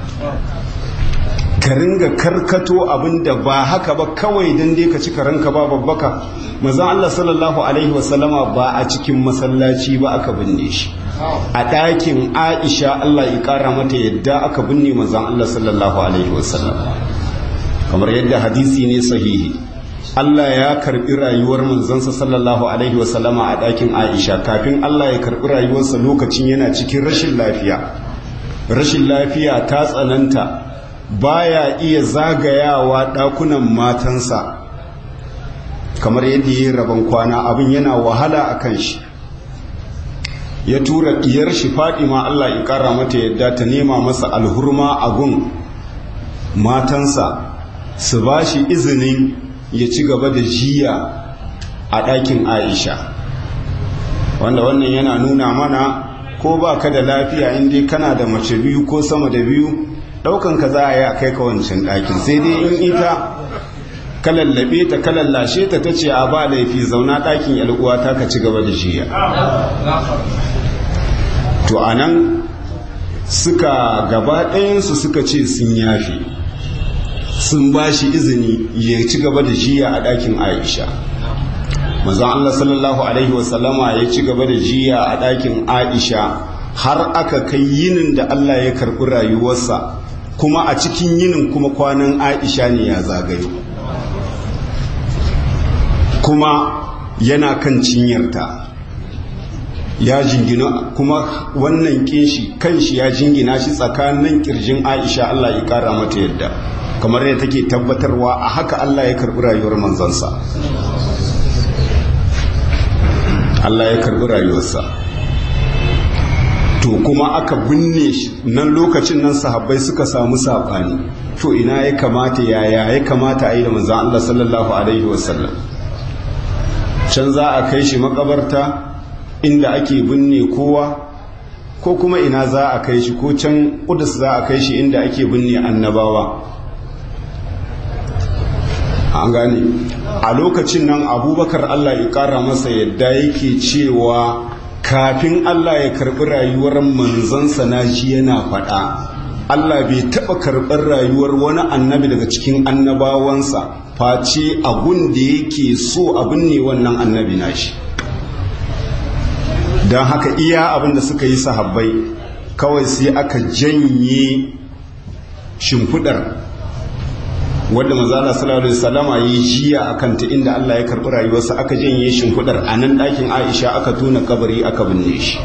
ka ringa karkato abinda ba haka ba kawai don dai ka cika ranka ba babbaka maza Allah sallallahu alaihi wasallama ba a cikin masallaci ba aka binne shi a ɗakin Aisha Allah ya ƙara mata yadda aka binne manzon Allah sallallahu alaihi wasallam kamar yadda hadisi ne sahihi Allah ya karbi rayuwar manzansa sallallahu alaihi wasallama a ɗakin Aisha kafin Allah ya karbi rayuwarsa lokacin yana cikin rashin lafiya rashin lafiya ta tsananta baya iya zagayawa ɗakunan matansa kamar yadda ya yi rabon kwana abin yana wahala a kan shi ya tura diyar shi ma Allah ya ƙara mata yadda ta nema masa alhurma a gun matansa su ba shi izinin ya ci gaba da jiya a ɗakin aisha wanda wannan yana nuna mana ko ba ka da lafiya inda kana da mace biyu ko sama da biyu ɗaukan ka za a yi a kai ka wancan ɗakin sai dai in ita ka lallabe ta ka lallashe ta ta ce a ba laifi zauna ɗakin yal'uwa ta ka ci gaba da jiya to a nan suka gaba ɗayansu suka ce sun yafi sun ba shi izini ya ci gaba da jiya a ɗakin aisha mazan Allah sallallahu Alaihi wasallama ya ci gaba da jiya a ɗakin aisha har aka kai yinin da Allah ya karɓi rayuwarsa kuma a cikin yinin kuma kwanan aisha ne ya zagayo kuma yana kan cinyarta ya jingina kuma wannan kinshi kanshi ya jingina shi tsakanin kirjin aisha Allah ya kara mata yadda kamar yadda take tabbatarwa a haka Allah ya karbi rayuwar manzansa Allah ya karbi rayuwarsa to kuma aka binne shi nan lokacin nan sahabbai suka samu sabani to ina ya kamata yaya ya kamata a yi da manzan Allah sallallahu alaihi wasallam can za a kai shi makabarta inda ake binne kowa ko kuma ina za a kai shi ko can kudus za a kai shi inda ake binne annabawa an gane a lokacin nan abubakar allah ya kara masa yadda yake cewa kafin allah ya karbi rayuwar manzansa na shi yana faɗa allah bai taɓa karɓar rayuwar wani annabi daga cikin annabawansa face abun da yake so abin ne wannan annabi nashi don haka iya abin da suka yi sahabbai kawai sai aka janye shimfidar wadda mazala sallallahu alaihi wasallama yi jiya a kanta inda Allah ya karɓi rayuwarsa aka janye shimfidar a nan ɗakin Aisha aka tona kabari aka binne shi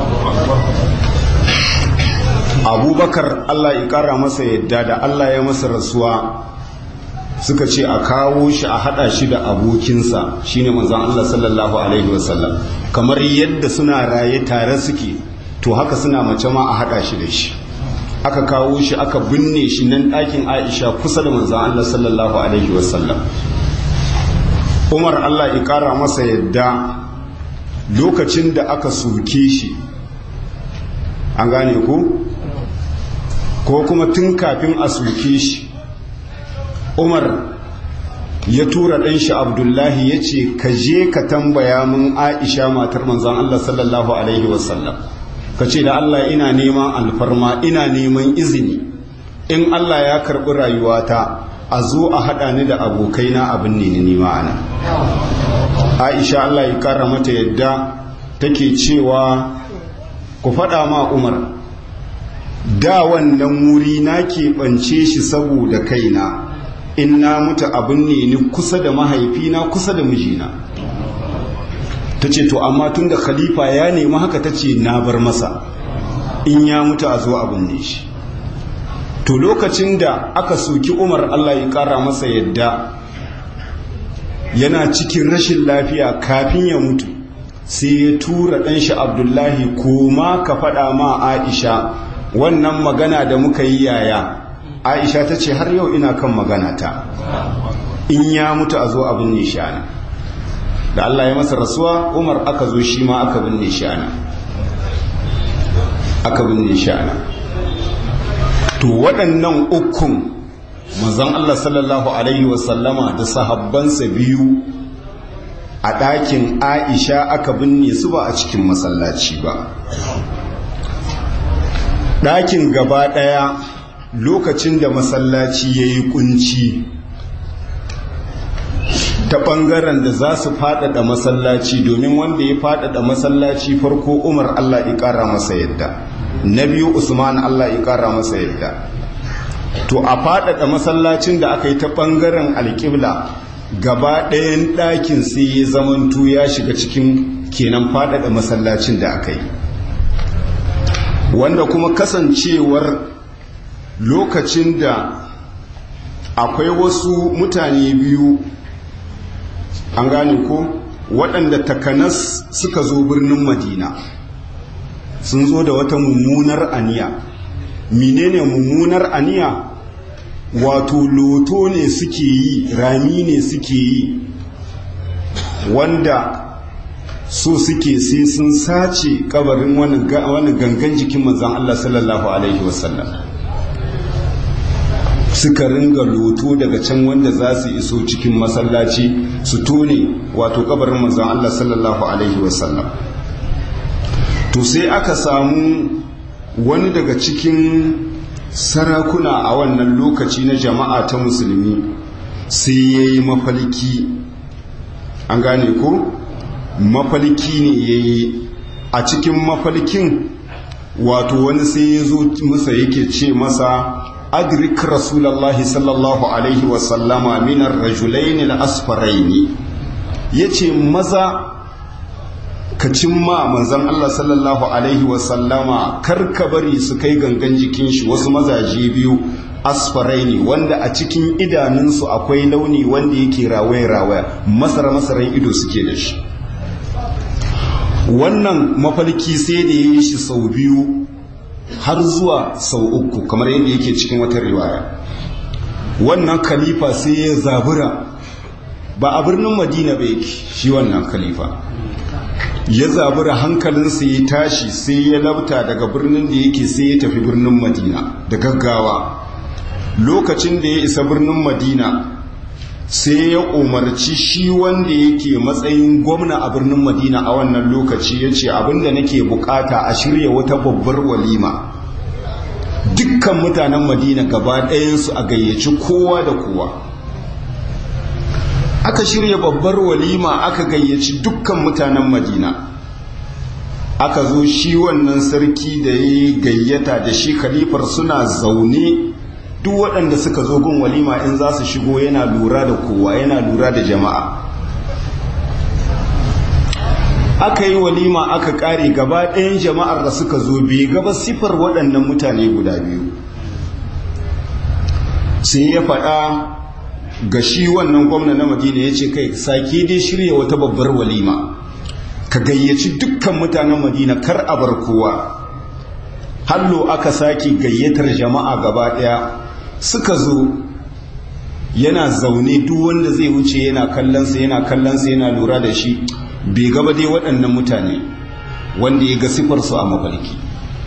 abubakar Allah ya ƙara masa yadda da Allah ya masa rasuwa suka ce a kawo shi a hada shi da abokinsa shine manzon Allah sallallahu alaihi wasallam kamar yadda suna raye tare suke to haka suna mace ma a hada shi da shi aka kawo shi aka binne shi nan ɗakin Aisha kusa da manzon Allah sallallahu alaihi wasallam Umar Allah ya kara masa yadda lokacin da aka soke shi an gane ku ko kuma tun kafin a soke shi umar ya tura ɗanshi abdullahi ya ce ka je ka tambaya mun aisha matar manzan allah sallallahu alaihi wasallam ka ce da allah ina neman alfarma ina neman izini in allah ya karɓi rayuwata a zo a haɗa ni da abokaina abin ne ni ma'ana aisha allah ya kara mata yadda take cewa ku faɗa ma umar da wannan wuri na keɓance shi saboda kaina in na mutu abin ne ni kusa da mahaifina kusa da mijina ta ce to amma tun da khalifa ya nemi haka ta ce na bar masa in ya mutu a zo abin ne shi to lokacin da aka soki umar allah ya kara masa yadda yana cikin rashin lafiya kafin ya mutu sai ya tura ɗanshi abdullahi koma ka faɗa ma aisha wannan magana da muka yi yaya aisha ta ce har yau ina kan magana ta in ya mutu a zo a binne shi ana da Allah ya masa rasuwa umar aka zo shi ma aka binne shi ana aka binne shi ana to waɗannan ukun manzon Allah sallallahu alaihi wasallama da sahabbansa biyu a ɗakin aisha aka binne su ba a cikin masallaci ba ɗakin gaba ɗaya lokacin da masallaci ya yi kunci ta ɓangaren da za su faɗaɗa masallaci domin wanda ya faɗaɗa masallaci farko umar allah ya ƙara masa yadda na biyu usman allah ya ƙara masa yadda to a faɗaɗa masallacin da aka yi ta ɓangaren alƙibla gaba ɗayan ɗakin sai ya zamantu ya shiga cikin kenan faɗaɗa masallacin da aka yi wanda kuma kasancewar lokacin da akwai wasu mutane biyu an gane ko waɗanda takanas suka zo birnin madina sun zo da wata mummunar aniya menene mummunar aniya wato loto ne suke yi rami ne suke yi wanda so suke sai sun sace kabarin wani gangan jikin manzan Allah sallallahu Alaihi wasallam suka ringa loto daga can wanda za su iso cikin masallaci su tone wato kabarin manzan Allah sallallahu Alaihi wasallam to sai aka samu wani daga cikin sarakuna a wannan lokaci na jama'a ta musulmi sai ya yi mafalki an gane ko mafalki ne ya yi a cikin mafalkin wato wani sai ya zo masa yake ce masa adrik rasulallah sallallahu alaihi wasallama minar rajulaini al-asfaraini yace maza ka cimma manzon Allah sallallahu alaihi wasallama kar ka bari su kai gangan jikin shi wasu mazaje biyu asfaraini wanda a cikin idanunsu akwai launi wanda yake rawaya rawaya masara masaran ido suke da shi wannan mafalki sai da ya yi shi sau biyu har zuwa sau uku kamar yadda yake cikin wata riwaya wannan khalifa sai ya zabura ba a birnin madina ba yake shi wannan khalifa ya zabura hankalinsa ya tashi sai ya labta daga birnin da yake sai ya tafi birnin madina da gaggawa lokacin da ya isa birnin madina sai ya umarci shi wanda yake matsayin gwamna a birnin madina a wannan lokaci ya ce abinda nake bukata a shirya wata babbar walima dukkan mutanen madina gaba ɗayansu a gayyaci kowa da kowa aka shirya babbar walima aka gayyaci dukkan mutanen madina aka zo shi wannan sarki da ya gayyata da shi khalifar suna zaune duk waɗanda suka zo gun walima in za su shigo yana lura da kowa yana lura da jama'a aka yi walima aka ƙare gaba ɗayan jama'ar da suka zo bai gaba sifar waɗannan mutane guda biyu sai ya faɗa ga shi wannan gwamna na madina ya ce kai sake dai shirya wata babbar walima ka gayyaci dukkan mutanen madina kar a bar kowa hallo aka sake gayyatar jama'a gaba ɗaya suka zo yana zaune duk wanda zai wuce yana kallonsa yana kallonsa yana lura da shi bai gaba dai waɗannan mutane wanda ya ga sifarsu a mafarki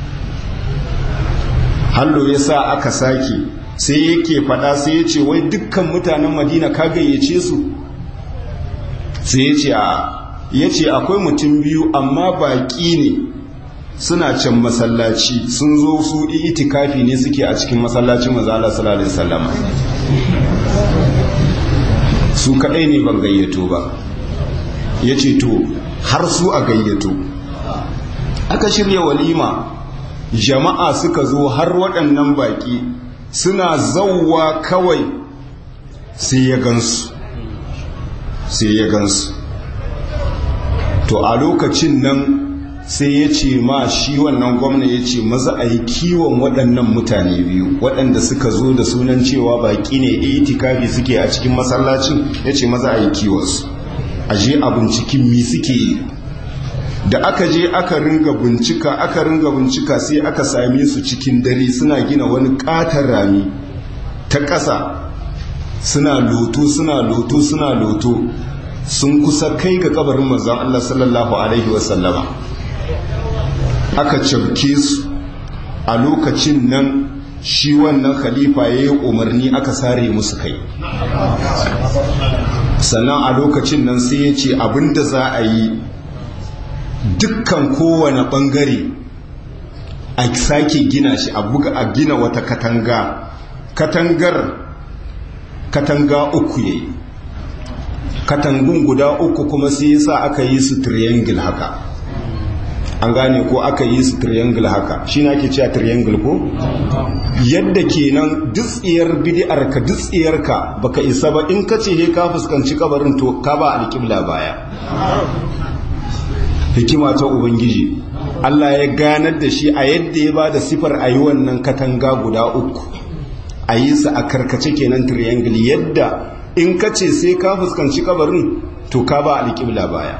hallo ya sa aka sake sai yake faɗa sai ya ce wai dukkan mutanen madina ka gayyace su sai ya ce a ya ce akwai mutum biyu amma baƙi ne suna can masallaci sun zo su itikafi ne suke a cikin masallacin mazala sallallahu alaihi wasallam su kadai ne ban gayyato ba yace to har su a gayyato aka shirya walima jama'a suka zo har waɗannan baki suna zauwa kawai sai ya gansu sai ya gansu to a lokacin nan sai ya ce ma shi wannan gwamna ya ce maza a yi kiwon waɗannan mutane biyu waɗanda suka zo da sunan cewa baƙi ne itikafi suke a cikin masallacin ya ce maza a yi kiwonsu a je a binciken mi suke yi da aka je aka ringa bincika aka ringa bincika sai aka same su cikin dare suna gina wani ƙatar rami ta ƙasa suna loto suna loto suna loto sun kusa kai ga kabarin manzon Allah sallallahu alaihi wasallama aka cabke su a lokacin nan shi wannan khalifa ya yi umarni aka sare musu kai sannan a lokacin nan sai ya ce abinda za a yi dukkan kowane bangare a sake gina shi a buga a gina wata katanga katangar katanga uku yayi katangun guda uku kuma sai yasa aka yi su triangle haka an gane ko aka yi su triangle haka shi na ke cewa triangle ko yadda kenan dutsiyar bid'ar ka dutsiyar ka baka isa ba in ka ce he ka fuskanci kabarin to ka ba alƙibla baya hikima ta ubangiji Allah ya ganar da shi a yadda ya ba da sifar a yi wannan katanga guda uku a yi su a karkace kenan triangle yadda in ka ce sai ka fuskanci kabarin to ka ba alƙibla baya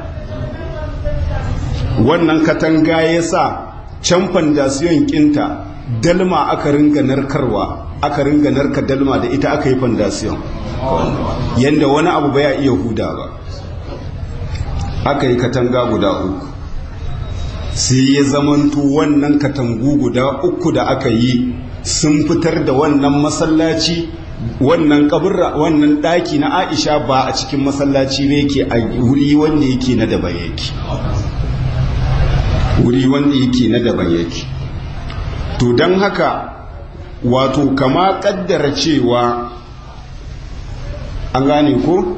wannan katanga ya sa can fandasiyon kinta dalma aka ringa narkarwa aka ringa narka dalma da ita aka yi fandasiyon yadda wani abu baya iya huda ba aka yi katanga guda uku sai ya zamanto wannan katangu guda uku da aka yi sun fitar da wannan masallaci wannan kaburra wannan daki na aisha ba a cikin masallaci ne yake a wuri wanda yake na daban yake wuri wanda yake na daban yake to don haka wato kama kaddara cewa an gane ko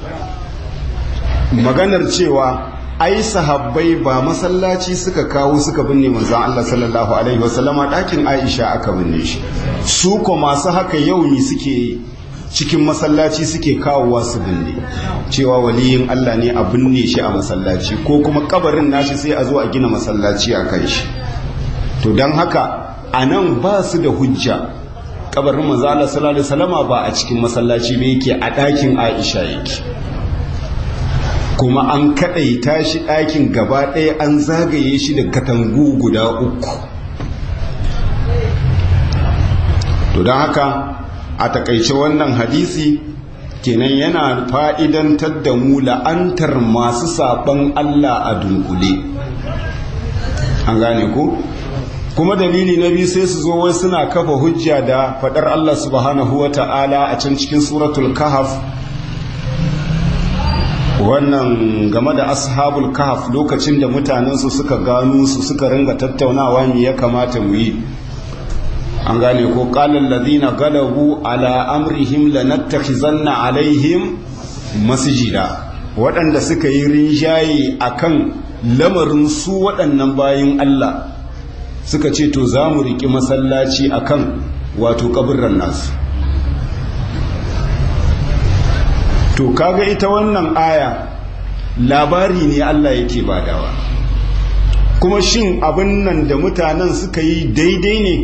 maganar cewa ai sahabbai ba masallaci suka kawo suka binne manzon Allah sallallahu alaihi wasallama ɗakin Aisha aka binne shi su ko masu haka yau ne suke cikin masallaci suke kawowa su binne cewa waliyin Allah ne a binne shi a masallaci ko kuma kabarin nashi sai a zo a gina masallaci a kan shi to don haka a nan ba su da hujja kabarin manzo Allah sallallahu alaihi wasallama ba a cikin masallaci ba yake a ɗakin Aisha yake kuma an kaɗaita shi ɗakin gaba ɗaya an zagaye shi da katangu guda uku to don haka a takaice wannan hadisi kenan yana fa'idantar da mu la'antar masu saɓon Allah a dunkule an gane ku kuma dalili na biyu sai su zo wai suna kafa hujja da faɗar Allah subhanahu wa ta'ala a can cikin suratul kahaf wannan game da ashabul kahf lokacin da mutanensu suka gano su suka ringa tattaunawa me ya kamata mu yi an gane ko qalal ladina galabu ala amrihim lanattakhizanna alaihim masjida waɗanda suka yi rinjaye akan lamarin su waɗannan bayin Allah suka ce to za mu riƙi masallaci akan wato kaburran nasu to kaga ita wannan aya labari ne Allah yake badawa kuma shin abin nan da mutanen suka yi daidai ne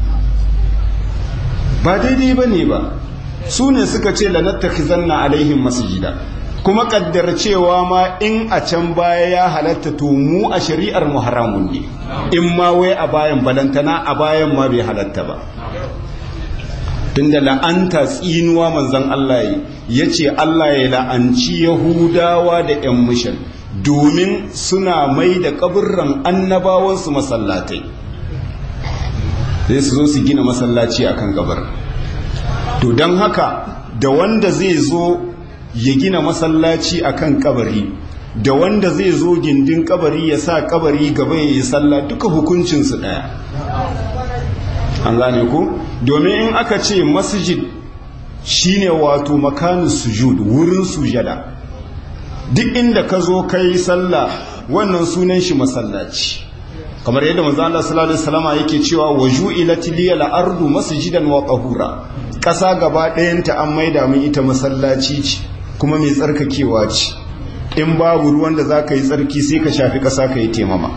ba daidai ba ne ba su ne suka ce lanattakhizanna alaihim masjida kuma kaddar cewa ma in a can baya ya halatta to mu a shari'ar mu haramun ne in ma wai a bayan balantana a bayan ma bai halatta ba tunda la'anta tsinuwa manzon Allah ya ce Allah ya la'anci Yahudawa da 'yan mishan domin suna mai da kaburran annabawansu masallatai sai su zo su gina masallaci akan kabar to don haka da wanda zai zo ya gina masallaci akan kabari da wanda zai zo gindin kabari ya sa kabari gaba ya yi sallah duka hukuncinsu ɗaya an gane ku domin in aka ce masjid shine wato makanin sujud wurin sujada duk inda ka zo ka yi sallah wannan sunan shi masallaci kamar yadda manzo Allah sallallahu alaihi wasallam yake cewa waju'ilat liyal ardu masjidan wa tahura ƙasa gaba ɗayanta an maida min ita masallaci ce kuma mai tsarkakewa ce in babu ruwan da za ka yi tsarki sai ka shafi ƙasa ka yi temama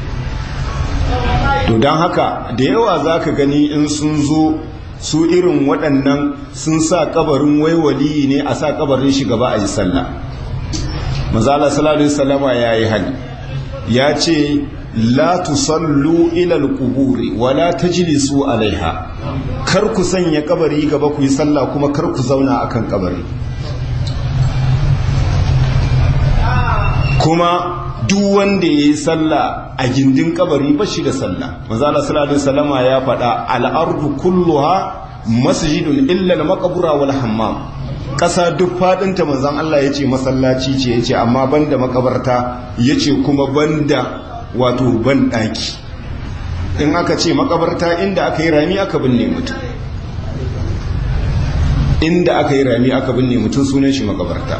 to don haka da yawa za ka gani in sun zo su irin waɗannan sun sa kabarin waiwali ne a sa kabarin shi gaba a yi sallah mazala sallallahu salama ya yi hali ya ce la tusallu ilal kuburi wala tajlisu alaiha kar ku sanya kabari gaba ku yi sallah kuma kar ku zauna akan kabari kuma duk wanda ya yi sallah a gindin kabari ba shi da sallah manzala sallallahu salama ya faɗa al'ardu kulluha masjidun illa al-maqbura wal hammam ƙasa duk faɗinta manzan Allah ya ce masallaci ce ya ce amma banda makabarta ya ce kuma banda wato ban ɗaki in aka ce makabarta inda aka yi rami aka binne mutum inda aka yi rami aka binne mutum sunan shi makabarta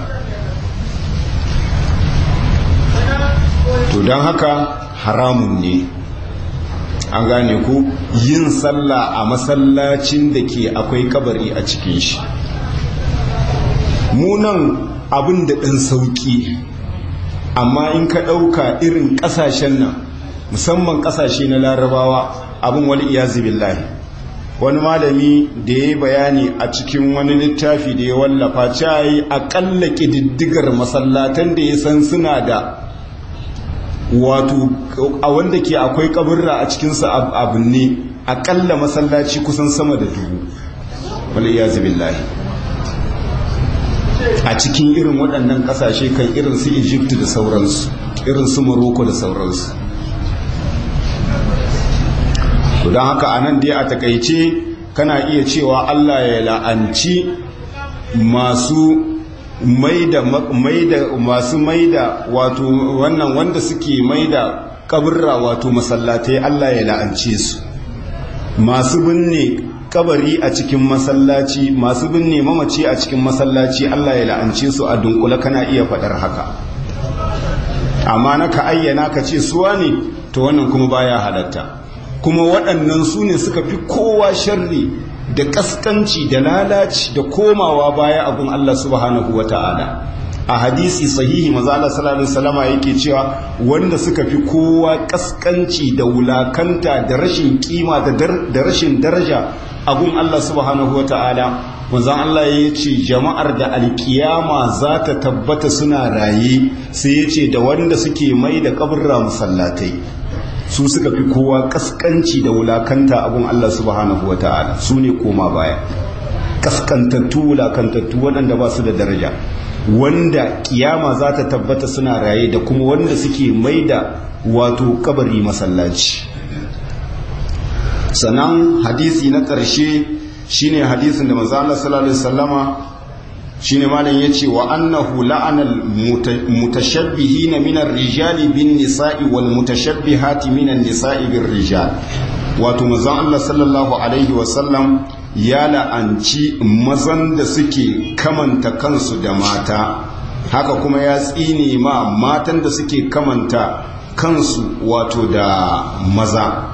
to don haka haramun ne an gane ku yin sallah a masallacin da ke akwai kabari a cikin shi munan abin da ɗan sauƙi amma in ka ɗauka irin ƙasashen nan musamman ƙasashe na larabawa abin wani iyazi billahi wani malami da ya yi bayani a cikin wani littafi da ya wallafa cayi aƙalla ƙididdigar masallatan da ya san suna da wato a wanda ke akwai kaburra a cikinsu abin ne aƙalla masallaci kusan sama da dubu wani iyazi billahi a cikin irin waɗannan ƙasashe kan irin su egypt da sauransu irin su morocco da sauransu don haka a nan dai a takaice kana iya cewa allah ya la'anci masu maida maida masu maida wato wannan wanda suke maida kaburra wato masallatai allah ya la'ance su masu binne kabari a cikin masallaci masu binne mamaci a cikin masallaci Allah ya la'ance su a dunkula kana iya faɗar haka amma na ka ayyana ka ce suwa ne to wannan kuma baya halatta kuma waɗannan su ne suka fi kowa sharri da ƙasƙanci da lalaci da komawa baya abun Allah subhanahu wa ta'ala a hadisi sahihi maza Allah sallallahu alaihi wasallama yake cewa wanda suka fi kowa ƙasƙanci da wulakanta da rashin kima da rashin daraja abun Allah subhanahu wa ta'ala manzan Allah ya ce jama'ar da alkiyama za ta tabbata suna raye sai ya ce da wanda suke mai da kaburra masallatai su suka fi kowa kaskanci da wulakanta abun Allah subhanahu wa ta'ala su ne koma baya kaskantattu wulakantattu waɗanda ba su da daraja wanda kiyama za ta tabbata suna raye da kuma wanda suke mai da wato kabari masallaci sannan hadisi na ƙarshe shine hadisin da manzo Allah sallallahu alaihi wasallama shine malam yace wa annahu la'anal mutashabbihina min ar-rijali bin nisa'i wal mutashabbihati min an-nisa'i bir rijal wato manzo Allah sallallahu alaihi wasallam ya la'anci mazan da suke kamanta kansu da mata haka kuma ya tsine ma matan da suke kamanta kansu wato da maza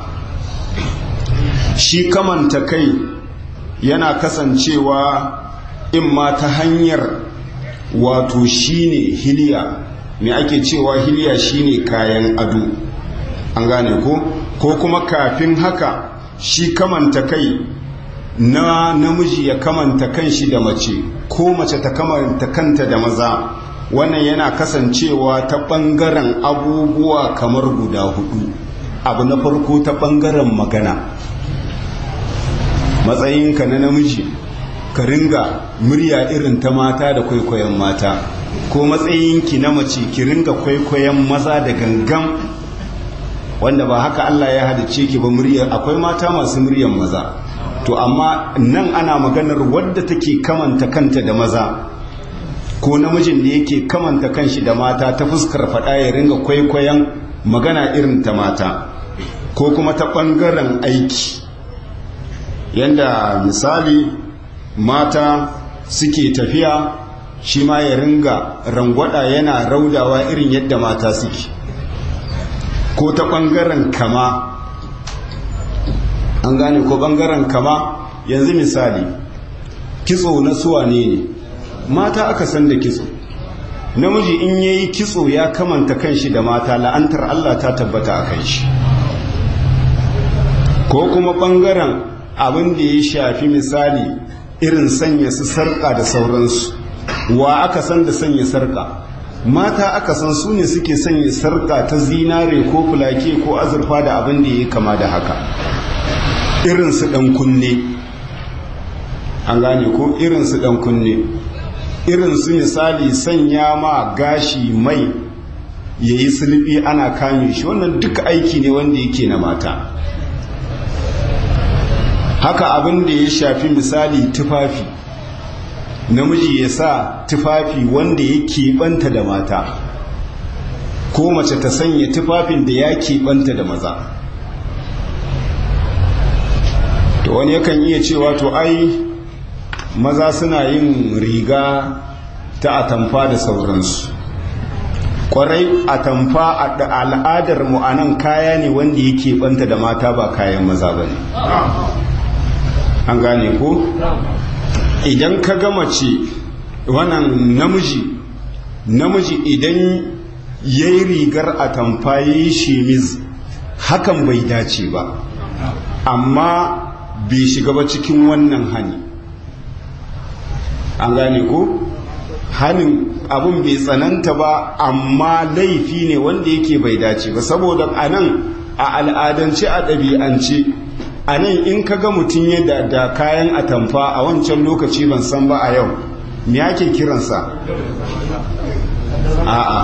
shi kamanta kai yana kasancewa in ma ta hanyar wato shine hiliya me ake cewa hiliya shine kayan ado an gane ko ko kuma kafin haka shi kamanta kai na namiji ya kamanta kanshi da mace ko mace ta kamanta kanta da maza wannan yana kasancewa ta ɓangaren abubuwa kamar guda hudu abu na farko ta ɓangaren magana matsayinka na namiji ka ringa murya irin ta mata da kwaikwayon mata ko matsayinki na mace ki ringa kwaikwayon maza da gangan wanda ba haka Allah ya halice ki ba murya akwai mata masu muryan maza to amma nan ana maganar wadda take kamanta kanta da maza ko namijin da yake kamanta kanshi da mata ta fuskar faɗa ya ringa kwaikwayon magana irin ta mata ko kuma ta ɓangaren aiki yanda misali mata suke tafiya shi ma ya ringa rangwada yana raudawa irin yadda mata suke ko ta ɓangaren kama an gane ko ɓangaren kama yanzu misali kitso na suwa ne ne mata aka san da kitso namiji in yayi kitso ya kamanta kanshi da mata la'antar Allah ta tabbata a kan shi ko kuma ɓangaren abin da ya shafi misali irin sanya su sarƙa da sauransu wa aka san da sanya sarƙa mata aka san su ne suke sanya sarƙa ta zinare ko fulake ko azurfa da abin da ya kama da haka irin su ɗan kunne an gane ko irin su ɗan kunne irin su misali sanya ma gashi mai ya yi sulbi ana kame shi wannan duka aiki ne wanda yake na mata haka abin da ya shafi misali tufafi namiji ya sa tufafi wanda ya keɓanta da mata ko mace ta sanya tufafin da ya keɓanta da maza to wani yakan iya cewa to ai maza suna yin riga ta atamfa da sauransu kwarai atamfa a al'adar mu a nan kaya ne wanda yake banta da mata ba kayan maza ba ne an gane ko idan ka gama ce wannan namiji namiji idan ya yi rigar atamfa ya yi shemiz hakan bai dace ba amma bai shiga ba cikin wannan hani an gane ko hanin abun bai tsananta ba amma laifi ne wanda yake bai dace ba saboda a nan a al'adance a ɗabi'ance a nan in ka ga mutum yadda da kayan atamfa a wancan lokaci ban san ba a yau me ake kiransa a'a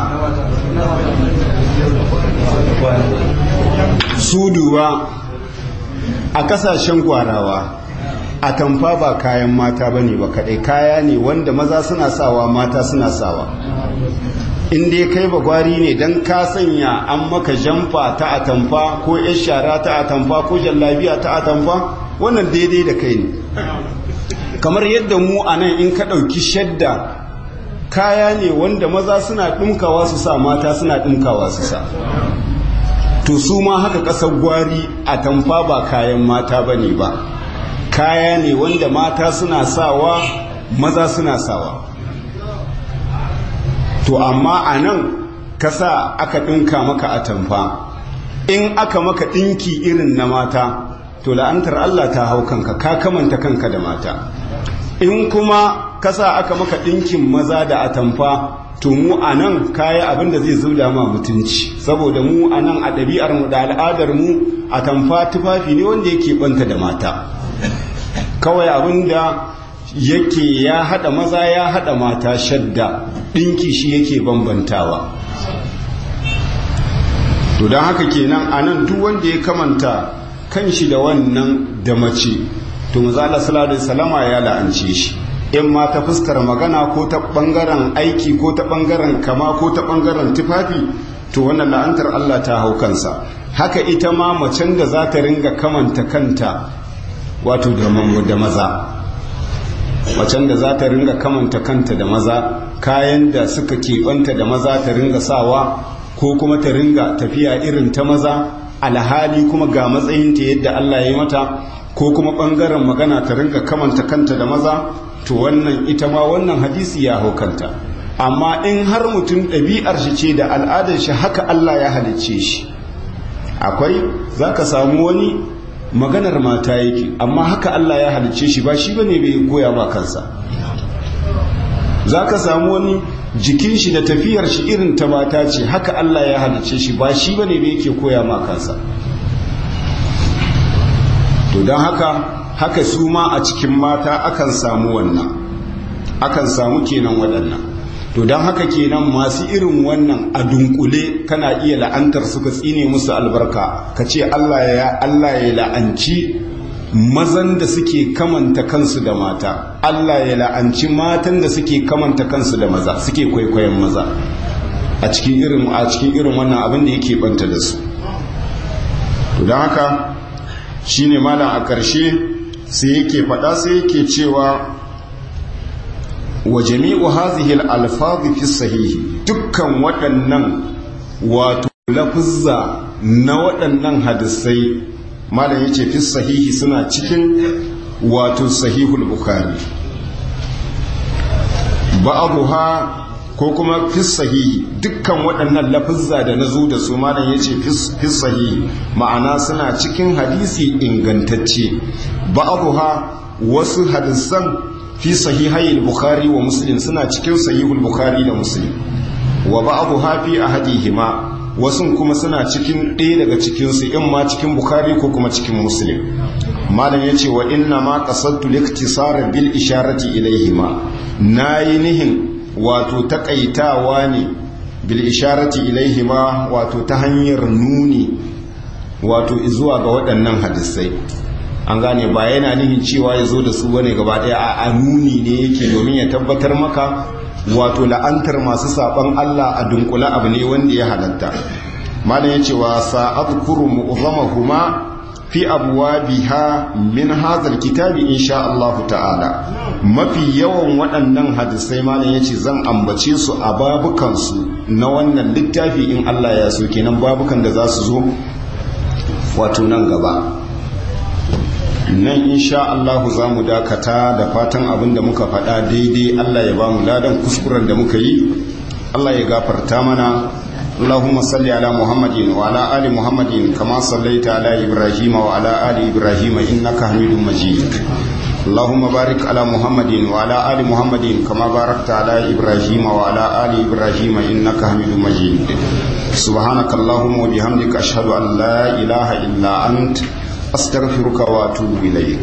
suduwa a kasashen gwarawa a tamfa ba kayan mata ba ne ba kaɗai kaya ne wanda maza suna sawa mata suna sawa inda ya kai bagwari ne don ka sanya an maka jamfa ta atamfa ko yan shara ta atamfa ko jallabiya ta atamfa wannan daidai da kai ne kamar yadda mu a nan in ka ɗauki shadda kaya ne wanda maza suna ɗumkawa su sa mata suna ɗumkawa su sa to su ma haka ƙasar gwari a tamfa ba kayan mata ba ne ba kaya ne wanda mata suna sawa maza suna sawa to amma a nan kasa aka ɗinka maka a tamfa in aka maka ɗinki irin na mata to la'antar Allah ta hau kanka ka kamanta kanka da mata in kuma kasa aka maka ɗinkin maza da atamfa to mu a nan kaya abin da zai zauda ma mutunci saboda mu a nan a ɗabi'armu da al'adarmu a tamfa tufafi ne wanda yake ɓanta da mata kawai abin da yake ya haɗa maza ya haɗa mata shadda ɗinki shi yake bambantawa to don haka kenan a nan duk wanda ya kamanta kan shi da wannan da mace to mazala salatu salama ya la'ance shi in ma ta fuskar magana ko ta bangaren aiki ko ta bangaren kama ko ta bangaren tufafi to wannan la'antar Allah ta hau kansa haka ita ma macen da za ta ringa kamanta kanta wato da maza macen da za ta ringa kamanta kanta da maza kayan da suka keɓanta da maza ta ringa sawa ko kuma ta ringa tafiya irin ta maza alhali kuma ga matsayinta yadda Allah ya yi mata ko kuma ɓangaren magana ta ringa kamanta kanta da maza to wannan ita ma wannan hadisi ya hau kanta amma in har mutum ɗabi'ar shi ce da al'adar shi haka Allah ya halicce shi akwai za ka samu wani maganar mata yake amma haka Allah ya halicce shi ba shi ba ne bai koya ba kansa za ka samu wani jikin shi da tafiyar shi irin ta mata ce haka Allah ya halicce shi ba shi ba ne bai yake koya ma kansa to don haka haka su ma a cikin mata akan samu wannan akan samu kenan waɗannan to don haka kenan masu irin wannan a dunkule kana iya la'antar suka tsine musu albarka ka ce Allah ya Allah ya la'anci mazan da suke kamanta kansu da mata Allah ya la'anci matan da suke kamanta kansu da maza suke kwaikwayon maza a cikin irin a cikin irin wannan abin da yake banta da su to don haka shine malam a ƙarshe sai yake faɗa sai yake cewa wa jami'u hazihi al-alfaz fi sahihi dukkan waɗannan wato lafuzza na waɗannan hadisai malam yace fi sahihi suna cikin wato sahihul bukhari ba'dha ko kuma fi sahihi dukkan waɗannan lafuzza da nazo da su malam yace fi sahihi ma'ana suna cikin hadisi ingantacce ba'dha wasu hadisan fi sahihai bukhari wa muslim suna cikin sahihul bukhari da muslim wa ba'dha fi ahadihima wasu kuma suna cikin ɗaya daga cikin su in ma cikin bukhari ko kuma cikin muslim malam yace wa inna ma qasadtu liktisar bil isharati ilayhima nayi nihin wato takaitawa ne bil isharati ilayhima wato ta hanyar nuni wato zuwa ga waɗannan hadisai an gane ba yana nihin cewa ya zo da su bane gaba daya a nuni ne yake domin ya tabbatar maka wato la'antar masu saban Allah a dunkula abu ne wanda ya halatta malam ya ce wa sa'adkuru mu'zamahuma fi abwabiha min hadhal kitabi insha Allah ta'ala mafi yawan waɗannan hadisai malam ya ce zan ambace su a babukan su na wannan littafi in Allah ya so kenan babukan da za su zo wato nan gaba nan insha Allahu za mu dakata da fatan abin da muka faɗa daidai Allah ya ba mu ladan kuskuren da muka yi Allah ya gafarta mana اللهم صل على محمد وعلى آل محمد كما صليت على إبراهيم وعلى آل إبراهيم إنك حميد مجيد اللهم بارك على محمد وعلى آل محمد كما باركت على إبراهيم وعلى آل إبراهيم إنك حميد مجيد سبحانك اللهم وبحمدك أشهد أن لا إله إلا أنت أستغفرك وأتوب إليك